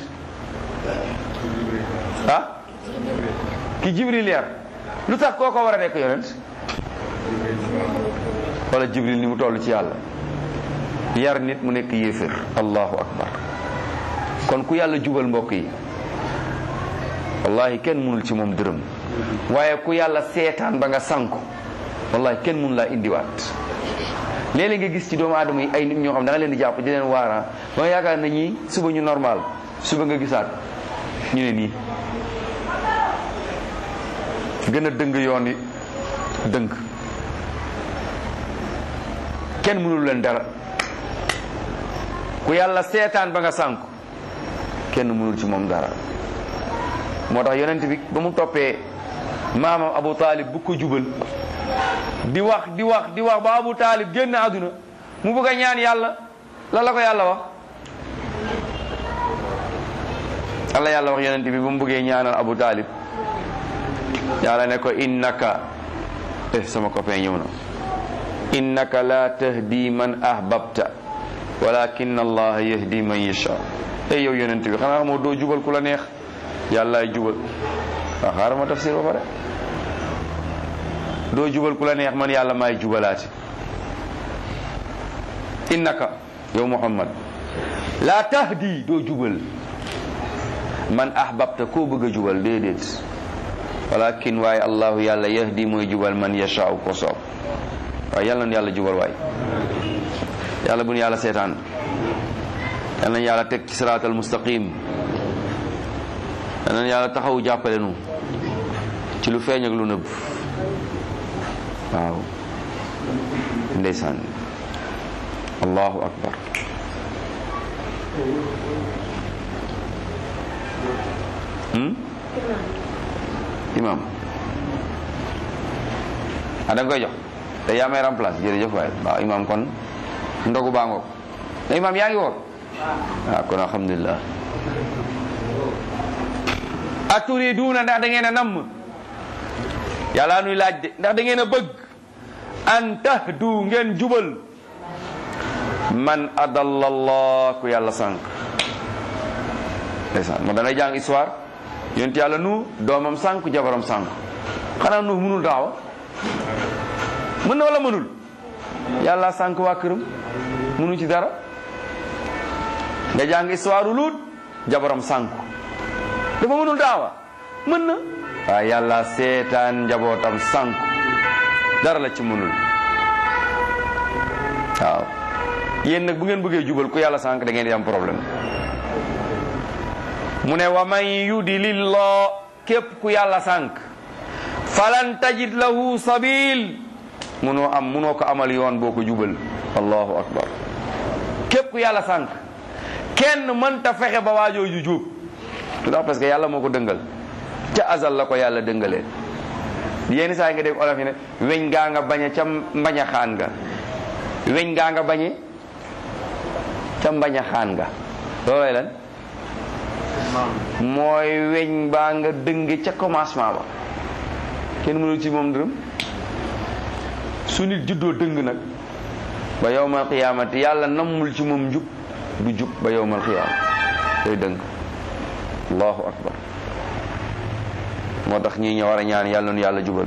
ah ki Jibril yar lu tax koo ko war a nekk yonent wala Jibril ni mu toll ci yàlla yar nit mu nekk yéeféer allahu akbar kon ku yàlla jubal mbokk yi wallahi kenn mënul ci moom dërëm waaye ku yàlla seetaan ba nga sanku wallahi kenn mënu laa indiwaat léeg-léeg nga gis ci doomu aadama yi ay nit ñoo xam da nga leen di jàpp di leen waara ba nga yaakaar na ñii suba ñu normal suba nga gisaat ñu ne nii gën a dëng yoon yi dëng kenn mënul leen dara ku yàlla seetaan ba nga sànku kenn mënul ci moom dara moo tax yonent bi ba mu toppee maamam Abu Talib bu ko jubal di wax di wax di wax ba Abu Talib génn àdduna mu bëgg a ñaan yàlla la la ko yàlla wax Allah yàlla wax yonent bi ba mu bëggee ñaanal Abu Talib yàlla ne ko innaka eh sama copain ñëw na innaka la tahdi man ahbabta walakin allah yahdi man yasha ey yow yonent bi xanaa xamoo doo jubal ku la neex yàllaay jubal waaw xaaral ma tafsir ba pare doo jubal ku la neex man yàlla maay jubalaati innaka yow muhammad la tahdi doo jubal man ahbabta koo bëgg a jubal déedéet walakin waaye allahu yàlla yahdi mooy jubal man yashaaw ko soob waaye yàlla na yàlla jubal waay yàlla bu nu yàlla seetaan yàlla na yàlla teg ci siraatal mustaqim yàlla na yàlla taxaw jàppale nu ci lu feeñ ak lu nëbb waaw ndeysaan allahu akbar imam ah da nga koy jox te yaa may remplace jërëjëf waay waaw imam kon ndogu baa ngoog te imam yaa ngi woor waaw kon alhamdulilah aturiduuna ndax da ngeen a namm yàlla nuy laaj de ndax da ngeen a bëgg an tahdu ngeen jubal man adalla allah ku yàlla sànq ndeysaan moo dangay jàng histoire yonent yàlla nu doomam sànq jabaram sànq xanaa nu mënul daawa mën na wala mënul yàlla sànq waa këram mënu ci dara nga jàng histoire u luut jabaram sànq dafa mënul daawa mën na waaye yàlla seetaan njabootam sànq dara la ci mënul waaw yéen nag bu ngeen bëggee jubal ku yàlla sànq da ngeen di am problème mu ne wa man yudilillah képp ku yàlla sànq falan tajid lahu sabil munoo am munoo ko amal yoon boo ko jubal allahu akbar képp ku yàlla sànq kenn mënta fexe ba waajoo ju jub lu tax parce que yàlla moo ko dëngal ca azal la ko yàlla dëngalee yenn saa yi nga dégg olof yi ne weñ gaa nga bañe ca mbaña xaan nga weñ gaa nga bañe ca mbaña xaan nga loolooy lan mooy weñ baa nga dënge ca commencement ba kenn mënul ci moom dërëm su nit juddoo dëng nag ba yowmal qiyaamati yàlla nammul ci moom njub du jub ba yowmal qiyaama day dëng allahu akbar moo tax ñii ñoo war a ñaan yàlla nu yàlla jubal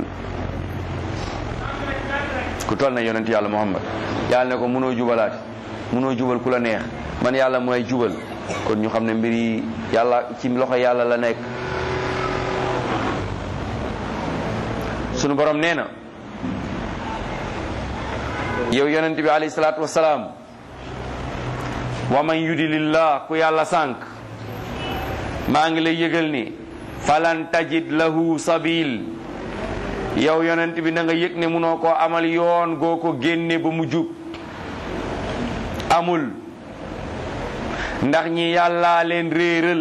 ku toll na yonent yàlla muhammad yàlla ne ko mënoo jubalaati mënoo jubal ku la neex man yàlla mooy jubal kon ñu xam ne mbir yi yàlla ci loxo yàlla la nekk sunu borom nee na yow yonent bi alayhi salaatu wasalaam wa man yudilillah ku yàlla sànq maa ngi lay yëgal ni falan tajid lahu sabil yow yonent bi na nga yëg ne munoo koo amal yoon goo ko génne ba mu jub amul ndax ñi yàllaa leen réeral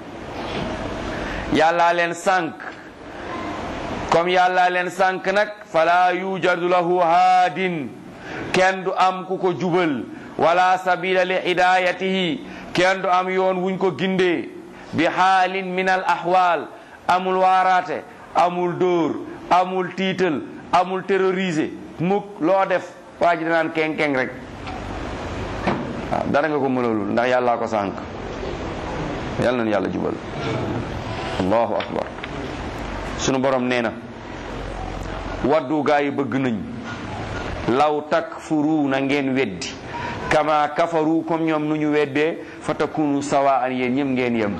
yàllaa leen sànq comme yàllaa leen sànq nag fala yujadu lahu haadin kenn du am ku ko jubal wala sabila li hidayatihi kenn du am yoon wuñ ko gindee bi xaalin min al ahwal amul waaraate amul dóor amul tiital amul terrorisé mukk loo def waa ji danaan keng keng rek waaw dara nga ko mënalul ndax yàllaa ko sànq yàlla nañu yàlla jubal allahu akbar sunu borom nee na waddu gaa yi bëgg nañ law takfuru na ngeen weddi kama kafaru comme ñoom nu ñu weddee fa takunu sawaan yéen ñëpp ngeen yem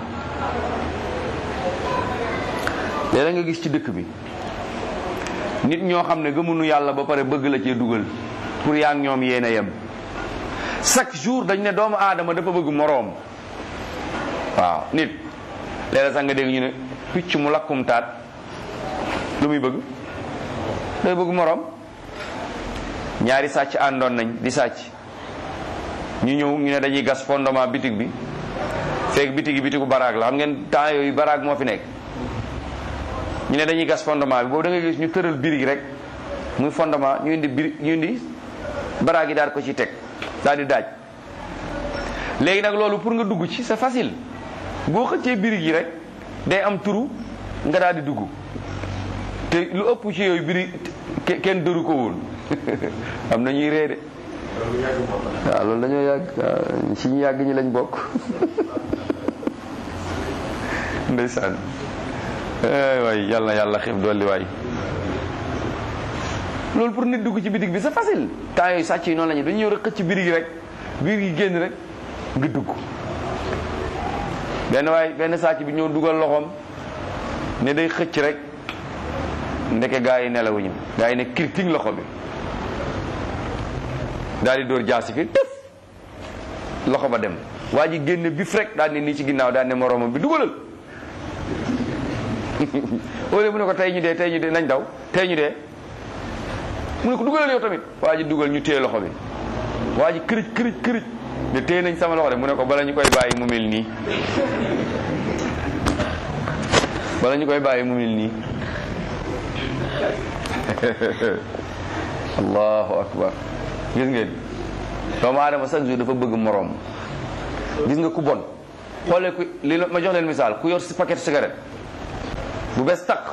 léeg nga gis ci dëkk bi nit ñoo xam ne gëmunu yàlla ba pare bëgg la cee dugal pour yaa ngi ñoom yéen a yem chaque jour dañ ne doomu aadama dafa bëgg moroom waaw nit léeg sax nga dégg ñu ne picc mu lakkum taat lu muy bëgg day bëgg moroom ñaari sàcc àndoon nañ di sàcc ñu ñëw ñu ne dañuy gas fondement bitig bi fekk bitig yi bitigu baraag la xam ngeen temps yooyu baraag moo fi nekk ñu ne dañuy gas fondement bi boobu da ngay gis ñu tëral birig rek muy fondement ñu indi birig ñu indi baraag yi daal ko ci teg daal di daaj léegi nag loolu pour nga dugg ci c'est facile boo xëccee birig yi rek day am turu nga daal di dugg te lu ëpp ci yooyu birig kenn dëru ko woon am na ñuy ree de waaw loolu dañoo yàgg ci ñu yàgg ñi lañ bokk ndeysaan waay yàlla na yàlla xiif dolli waay loolu pour nit dugg ci bitig bi c'est facile temps yooyu sàcc yi noonu la ñu dañu ñëw rek xëcc birig yi rek birig yi génn rek nga dugg benn waay benn sàcc bi ñëw dugal loxoom ne day xëcc rek ndeke gaa yi nelawuñu gaa yi ne kirting loxo bi daal di dóor jaasi fi tëf loxo ba dem waa ji génne bif rek daal ne nii ci ginnaaw daal ne moroomam bi dugalal wala mu ne ko tey ñu dee tey ñu dee nañ daw tey ñu dee mu ne ko dugalal yow tamit waa ji dugal ñu téye loxo bi waa ji kërëj kërëj kërëj ne téye nañ sama loxo de mu ne ko bala ñu koy bàyyi mu mel nii bala ñu koy bàyyi mu mel nii allahu akbar gis ngeen doomu aadama chaque jour dafa bëgg moroom gis nga ku bon xoolee ku li ma jox leen misaal ku yor si paquet cigarette bu bees taq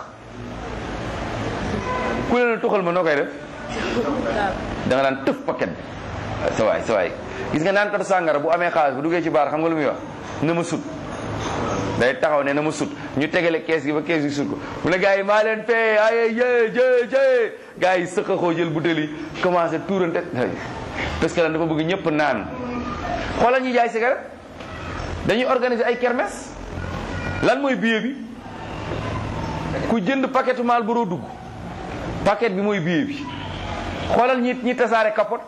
ku leen tuxal ma noo koy def da nga daan tëf paquet bi sa waay sa waay gis nga naan katu sàngara bu amee xaalis bu duggee ci baar xam nga lu muy wax na ma sut day taxaw ne na ma sut ñu tegale kees gi ba kees gi sut ko mu ne gars yi maa leen fee ay jë jë jë gars yi sëqaxoo jël butéel yi commencé tuurante parce que lan dafa bëgg ñëpp naan xoolal ñuy jaay cigarette dañuy organiser ay kermesse lan mooy billet bi ku jënd paquetu Marlboro dugg paquet bi mooy billet bi xoolal ñi ñi tasaare capote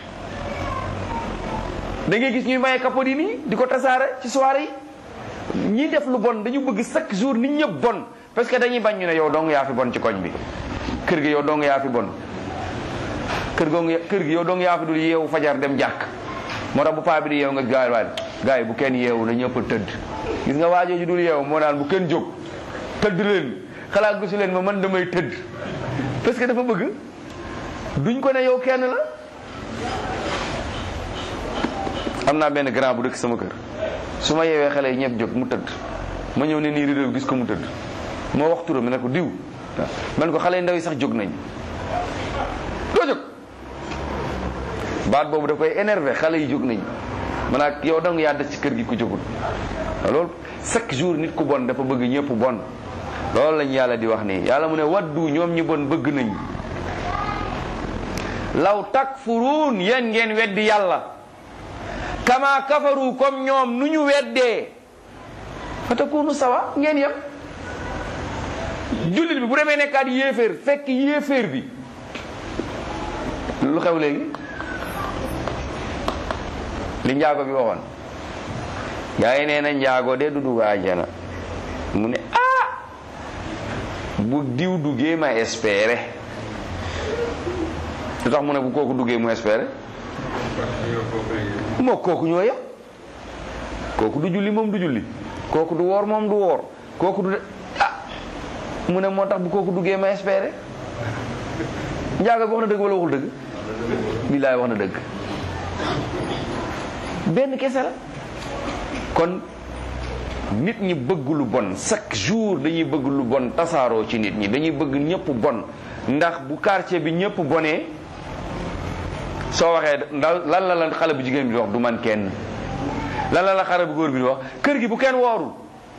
da ngay gis ñuy maye capote yi nii di ko tasaare ci soirée yi ñi def lu bon dañu bëgg chaque jour nit ñëpp bon parce que dañuy bañ ñu ne yow dong yaa fi bon ci koñ bi kër gi yow dong yaa fi bon kër goo kër gi yow dong yaa fi dul yeewu fajar dem jàkk moo tax bu paa bi di yeewu nga gaay waay gaay bu kenn yeewu na ñëpp tëdd gis nga waajoo ji dul yeewu moo naan bu kenn jóg tëdd leen xalaat gisu leen ma man damay tëdd parce que dafa bëgg duñ ko ne yow kenn la am naa benn grand bu dëkk sama kër su ma yeewee xale yi ñëpp jóg mu tëdd ma ñëw ne nii rideau gis ko mu tëdd moo wax turam ne ko diw man ko xale yi ndaw yi sax jóg nañ doo jóg baat boobu da koy énervé xale yi jóg nañ man ak yow dong yaa des ci kër gi ku jógul loolu chaque jour nit ku bon dafa bëgg ñëpp bon loolu lañ yàlla di wax nii yàlla mu ne waddu ñoom ñi bon bëgg nañ law takfuruun yéen ngeen weddi yàlla kama kafaru comme ñoom nu ñu weddee fa takunu sawa ngeen yem jullit bi bu demee nekkaat yéeféer fekk yéeféer bi lu xew léegi li njaago bi waxoon gaa yi nee na njaago de du dugg àjjana mu ne ah bu diw duggee ma espérer lu tax mu ne bu kooku duggee mu espérer moo kooku ñoo yem kooku du julli moom du julli kooku du woor moom du woor kooku du ah mu ne moo tax bu kooku duggee ma espérer njaago bi wax na dëgg wala waxul dëgg billaay wax na dëgg benn kese la kon nit ñi bëgg lu bon chaque jour dañuy bëgg lu bon tasaaroo ci nit ñi dañuy bëgg ñëpp bon ndax bu quartier bi ñëpp bonee soo waxee ndaw lan la la xale bu jigéen bi di wax du man kenn lan la la xale bu góor bi di wax kër gi bu kenn woorul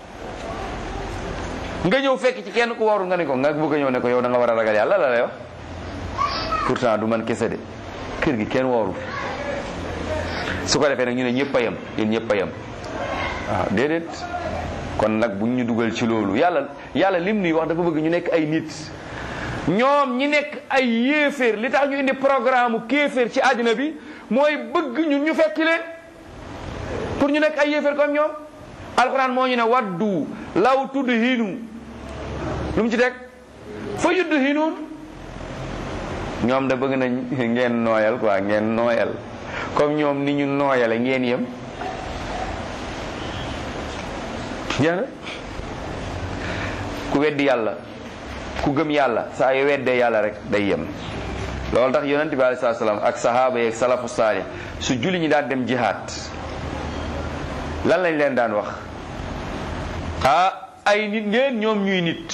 nga ñëw fekk ci kenn ku woorul nga ne ko nga bëgg a ñëw ne ko yow da nga war a ragal yàlla la lay wax pourtant du man kese de kër gi kenn woorul su ko defee nag ñu ne ñëpp a yem yéen ñëpp a yem waaw déedéet kon nag bu ñu dugal ci loolu yàlla yàlla lim nuy wax dafa bëgg ñu nekk ay nit ñoom ñi nekk ay yéeféer li tax ñu indi programme kéeféer ci àddina bi mooy bëgg ñun ñu fekki leen pour ñu nekk ay yéeféer comme ñoom alxuraan moo ñu ne waddu law tudd hinu lu mu ci teg fa yudd hinuun ñoom da bëgg nañ ngeen nooyal quoi ngeen nooyal comme ñoom ni ñu nooyale ngeen yem jeex ku weddi yàlla ku gëm yàlla saa yu weddee yàlla rek day yem loolu tax yonent bi alayhi salaam ak sahaaba yeeg salafu saalih su julli ñi daan dem jihaad lan lañ leen daan wax ah ay nit ngeen ñoom ñuy nit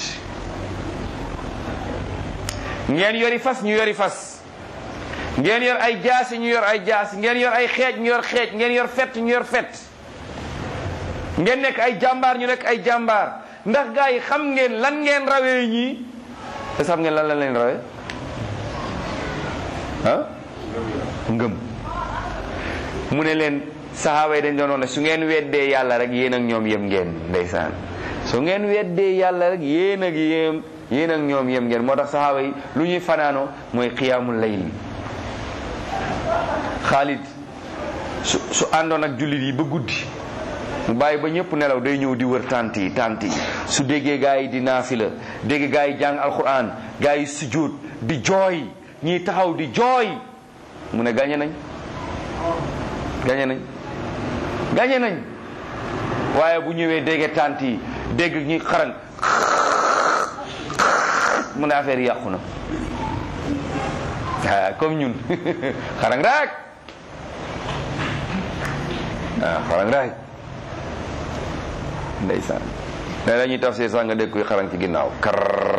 ngeen yori fas ñu yori fas ngeen yor ay jaasi ñu yor ay jaasi ngeen yor ay xeej ñu yor xeej ngeen yor fett ñu yor fett ngeen nekk ay jàmbaar ñu nekk ay jàmbaar ndax gaa yi xam ngeen lan ngeen rawee ñii te xam ngeen lan la leen rawee ah ngëm mu ne leen saxaaba yi dañ doon wax ne su ngeen weddee yàlla rek yéen ak ñoom yem ngeen ndeysaan su ngeen weddee yàlla rek yéen ak yéem yéen ak ñoom yem ngeen moo tax saxaaba yi lu ñuy fanaanoo mooy xiyaamul layl Xaalid su su àndoon ak jullit yi ba guddi mu bàyyi ba ñëpp nelaw day ñëw di wër tant yi tant yi su déggee gaa yi di naafila dégg gaa yi jàng alquran gaa yi sujjóot di jooy ñii taxaw di jooy mu ne gañe nañ gañe nañ gañe nañ waaye bu ñëwee dégg tant yi dégg ñi xaran mu ne affaire yi yàqu na ah comme ñun xarang rek ah xarang rek ndeysaan ne la ñuy tafsir sax nga dégg kuy xarang ci ginnaaw kar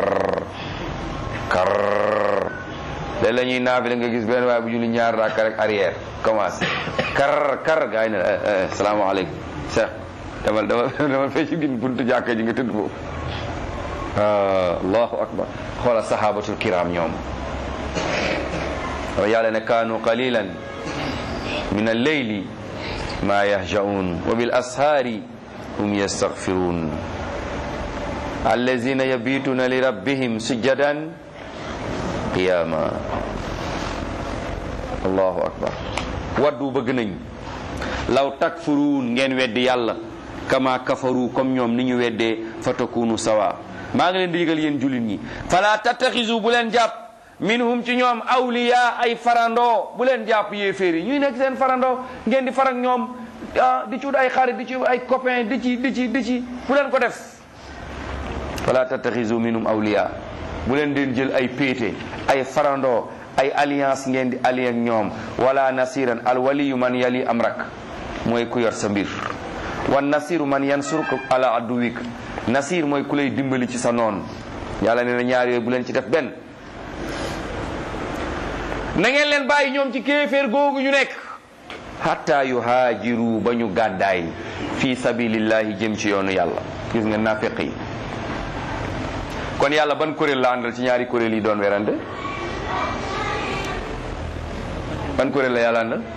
kar léeg la ñuy naafile nga gis benn waaye bu julli ñaar raaka rek arrière commencé kar kar gaa yi ne salaamaaleykum cheikh demal demal demal fee ci gin buntu jàkka ji nga tëdd foofu allahu akbar xoola sahabatul kiram ñoom wa yàlla ne kaanu qalilan min alleyli ma yahjaun wa bil ashaari hum yastaghfirun allazina yabituna li rabbihim sujjadan qiyama allahu akbar waddu bëgg nañ law takfuruun ngeen weddi yàlla kama kafaru comme ñoom ni ñu weddee fa takunu sawa maa ngi leen di yëgal yéen jullit ñi fala tattaxisu bu leen jàpp minhum ci ñoom awliya ay farandoo bu leen jàpp yéeféer yi ñuy nekk seen farandoo ngeen di farak ñoom ah di ci wut ay xarit di ci wut ay copain di ci di ci di ci bu leen ko def fala tattaxisu minhum awliya bu leen den jël ay péete ay farandoo ay alliance ngeen di allié ak ñoom wala nasiran al waliyu man yali amrak mooy ku yor sa mbir wan nasiru man yansuruka ala aduwik nasir mooy ku lay dimbali ci sa noon yàlla nee na ñaar yooyu bu leen ci def benn na ngeen leen bàyyi ñoom ci kéeféer googu ñu nekk hatta yuhaajiru ba ñu gàddaay fi sabilillahi jëm ci yoonu yàlla gis nga nafiq yi kon yàlla ban kuréel la àndal ci ñaari kuréel yi doon werante ban kuréel la yàlla àndal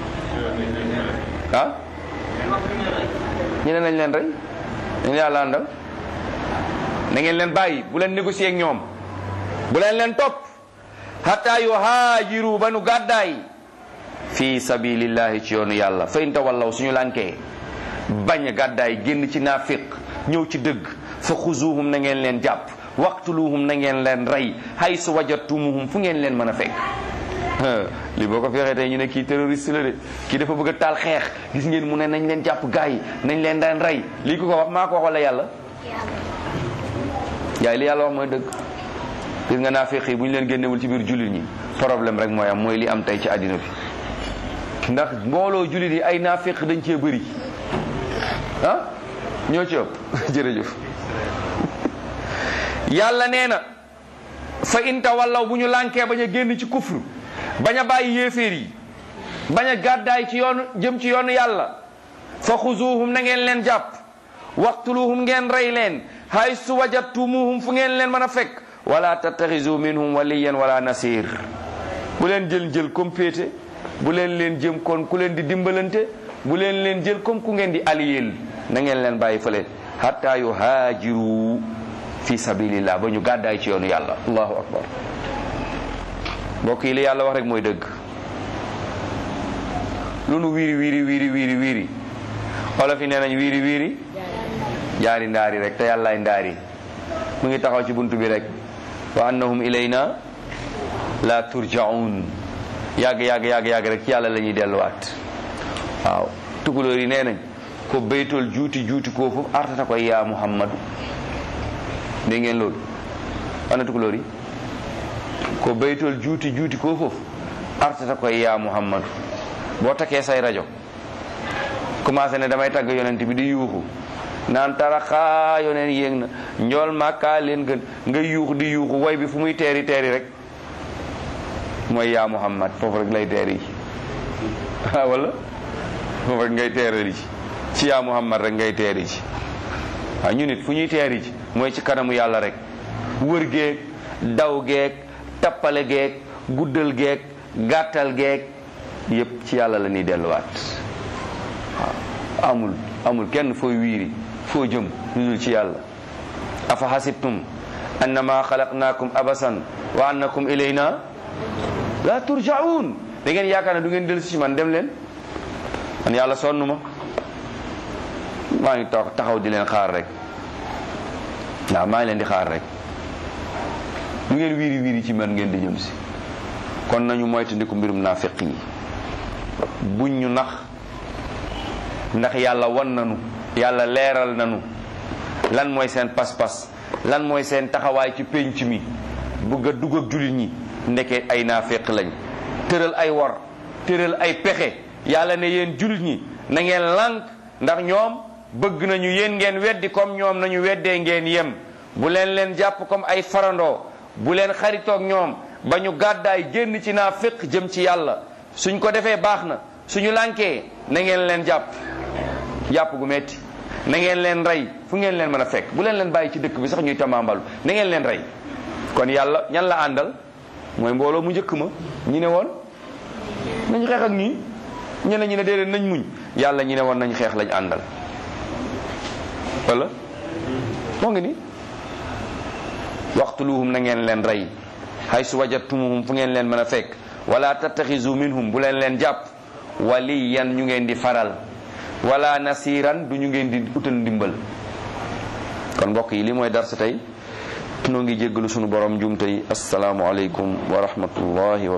ah ñu ne nañ leen rey ñu yàlla àndal na ngeen leen bàyyi bu leen négocier ak ñoom bu leen leen topp hatta yuhaajiru ba nu gàddaay fi sabilillahi ci yoonu yàlla fa in tawallaw suñu lànkee bañ a gàddaay génn ci naafiq ñëw ci dëgg fa xuzuhum na ngeen leen jàpp waqtuluhum na ngeen leen rey haysu wajatumuhum fu ngeen leen mën a fekk li boo ko fexee tey ñu ne kii terroriste la de kii dafa bëgg a taal xeex gis ngeen mu ne nañ leen jàpp gaay yi nañ leen daan rey lii ko ko wax maa ko wax wala yàlla yaay li yàlla wax mooy dëgg gis nga naafiq yi bu ñu leen génnewul ci biir jullit ñi problème rek mooy am mooy li am tey ci àddina bi ndax mbooloo jullit yi ay naafiq dañ cee bëri ah ñoo ci ëpp jërëjëf yàlla nee na fa in tawallaw bu ñu lànkee bañ a génn ci kufru bañ a bàyyi yéeféer yi bañ a gàddaay ci yoonu jëm ci yoonu yàlla fa xuzuuhum na ngeen leen jàpp waqtuluhum ngeen rey leen haysu wajadtumuhum fu ngeen leen mën a fekk wala tattaxizu minhum waliyan wala nasir bu leen jël jël comme péete bu leen leen jëm kon ku leen di dimbalante bu leen leen jël comme ku ngeen di aliyeel na ngeen leen bàyyi fële hatta yuhaajiru fi sabilillah ba ñu gàddaay ci yoonu yàlla allahu akbar mbokk yi li yàlla wax rek mooy dëgg lu nu wiiri wiiri wiiri wiiri wiiri olof yi nee nañ wiiri wiiri jaari ndaari rek te yàllaay ndaari mu ngi taxaw ci buntu bi rek wa annahum ilayna la turjaun yàgg yàgg yàgg yàgg rek ci yàlla la ñuy delluwaat waaw tukulóor yi nee nañ ko baytol juuti juuti koo foofu artata koy yaa muhammadu dégg ngeen loolu ana tukulóor yi ko baytol juuti juuti koo foofu artata koy yaa muhammadu boo takkee say rajo commencé ne damay tagg yonent bi di yuuxu naan taraxaa yoneen yéeg na njool màkkaa leen gën nga yuuxu di yuuxu way bi fu muy teeri teeri rek mooy yaa muhammad foofu rek lay teeri ji ah wala foofu rek ngay teeri ji ci yaa muhammad rek ngay teeri ji waaw ñu nit fu ñuy teeri ji mooy ci kanamu yàlla rek wër geeg daw geeg tappale geeg guddal geeg gàttal geeg yépp ci yàlla la ñuy delluwaat waaw amul amul kenn fooy wiiri foo jëm lu dul ci yàlla afa hasibtum annama xalaqnaakum abasan wa annakum ilayna la turjaun da ngeen yaakaar ne du ngeen dellu si man dem leen man yàlla sonn ma maa ngi toog taxaw di leen xaar rek waaw maa ngi leen di xaar rek du ngeen wiiri wiiri ci man ngeen di jëm si kon nañu moytandiku mbirum naafiq yi buñ ñu nax ndax yàlla wan nanu yàlla leeral nanu lan mooy seen pas-pas lan mooy seen taxawaay ci pénc mi bëgg a dugg ak jullit ñi ndeke ay naaféq lañ tëral ay war tëral ay pexe yàlla ne yéen jullit ñi na ngeen lànk ndax ñoom bëgg nañu yéen ngeen weddi comme ñoom nañu weddee ngeen yem bu leen leen jàpp comme ay farandoo bu leen xaritoog ñoom ba ñu gàddaay génn ci naaféq jëm ci yàlla suñ ko defee baax na suñu lànkee na ngeen leen jàpp jàpp gu metti na ngeen leen rey fu ngeen leen mën a fekk bu leen leen bàyyi ci dëkk bi sax ñuy tamambalu na ngeen leen rey kon yàlla ñan la àndal mooy mbooloo mu njëkk ma ñi ne woon nañ xeex ak ñii ñeneen ñi ne déedéet nañ muñ yàlla ñi ne woon nañ xeex lañ àndal wala moo ngi ni waxtuluhum na ngeen leen rey hay su wajatumuhum fu ngeen leen mën a fekk wala tattaxizu minhum bu leen leen jàpp waliyan ñu ngeen di faral wala nasiran du ñu ngeen di utal ndimbal kon mbokk yi li mooy darsa tey noo ngi jéggalu sunu borom njumte yi asalaamu aleykum wa rahmatullahi wa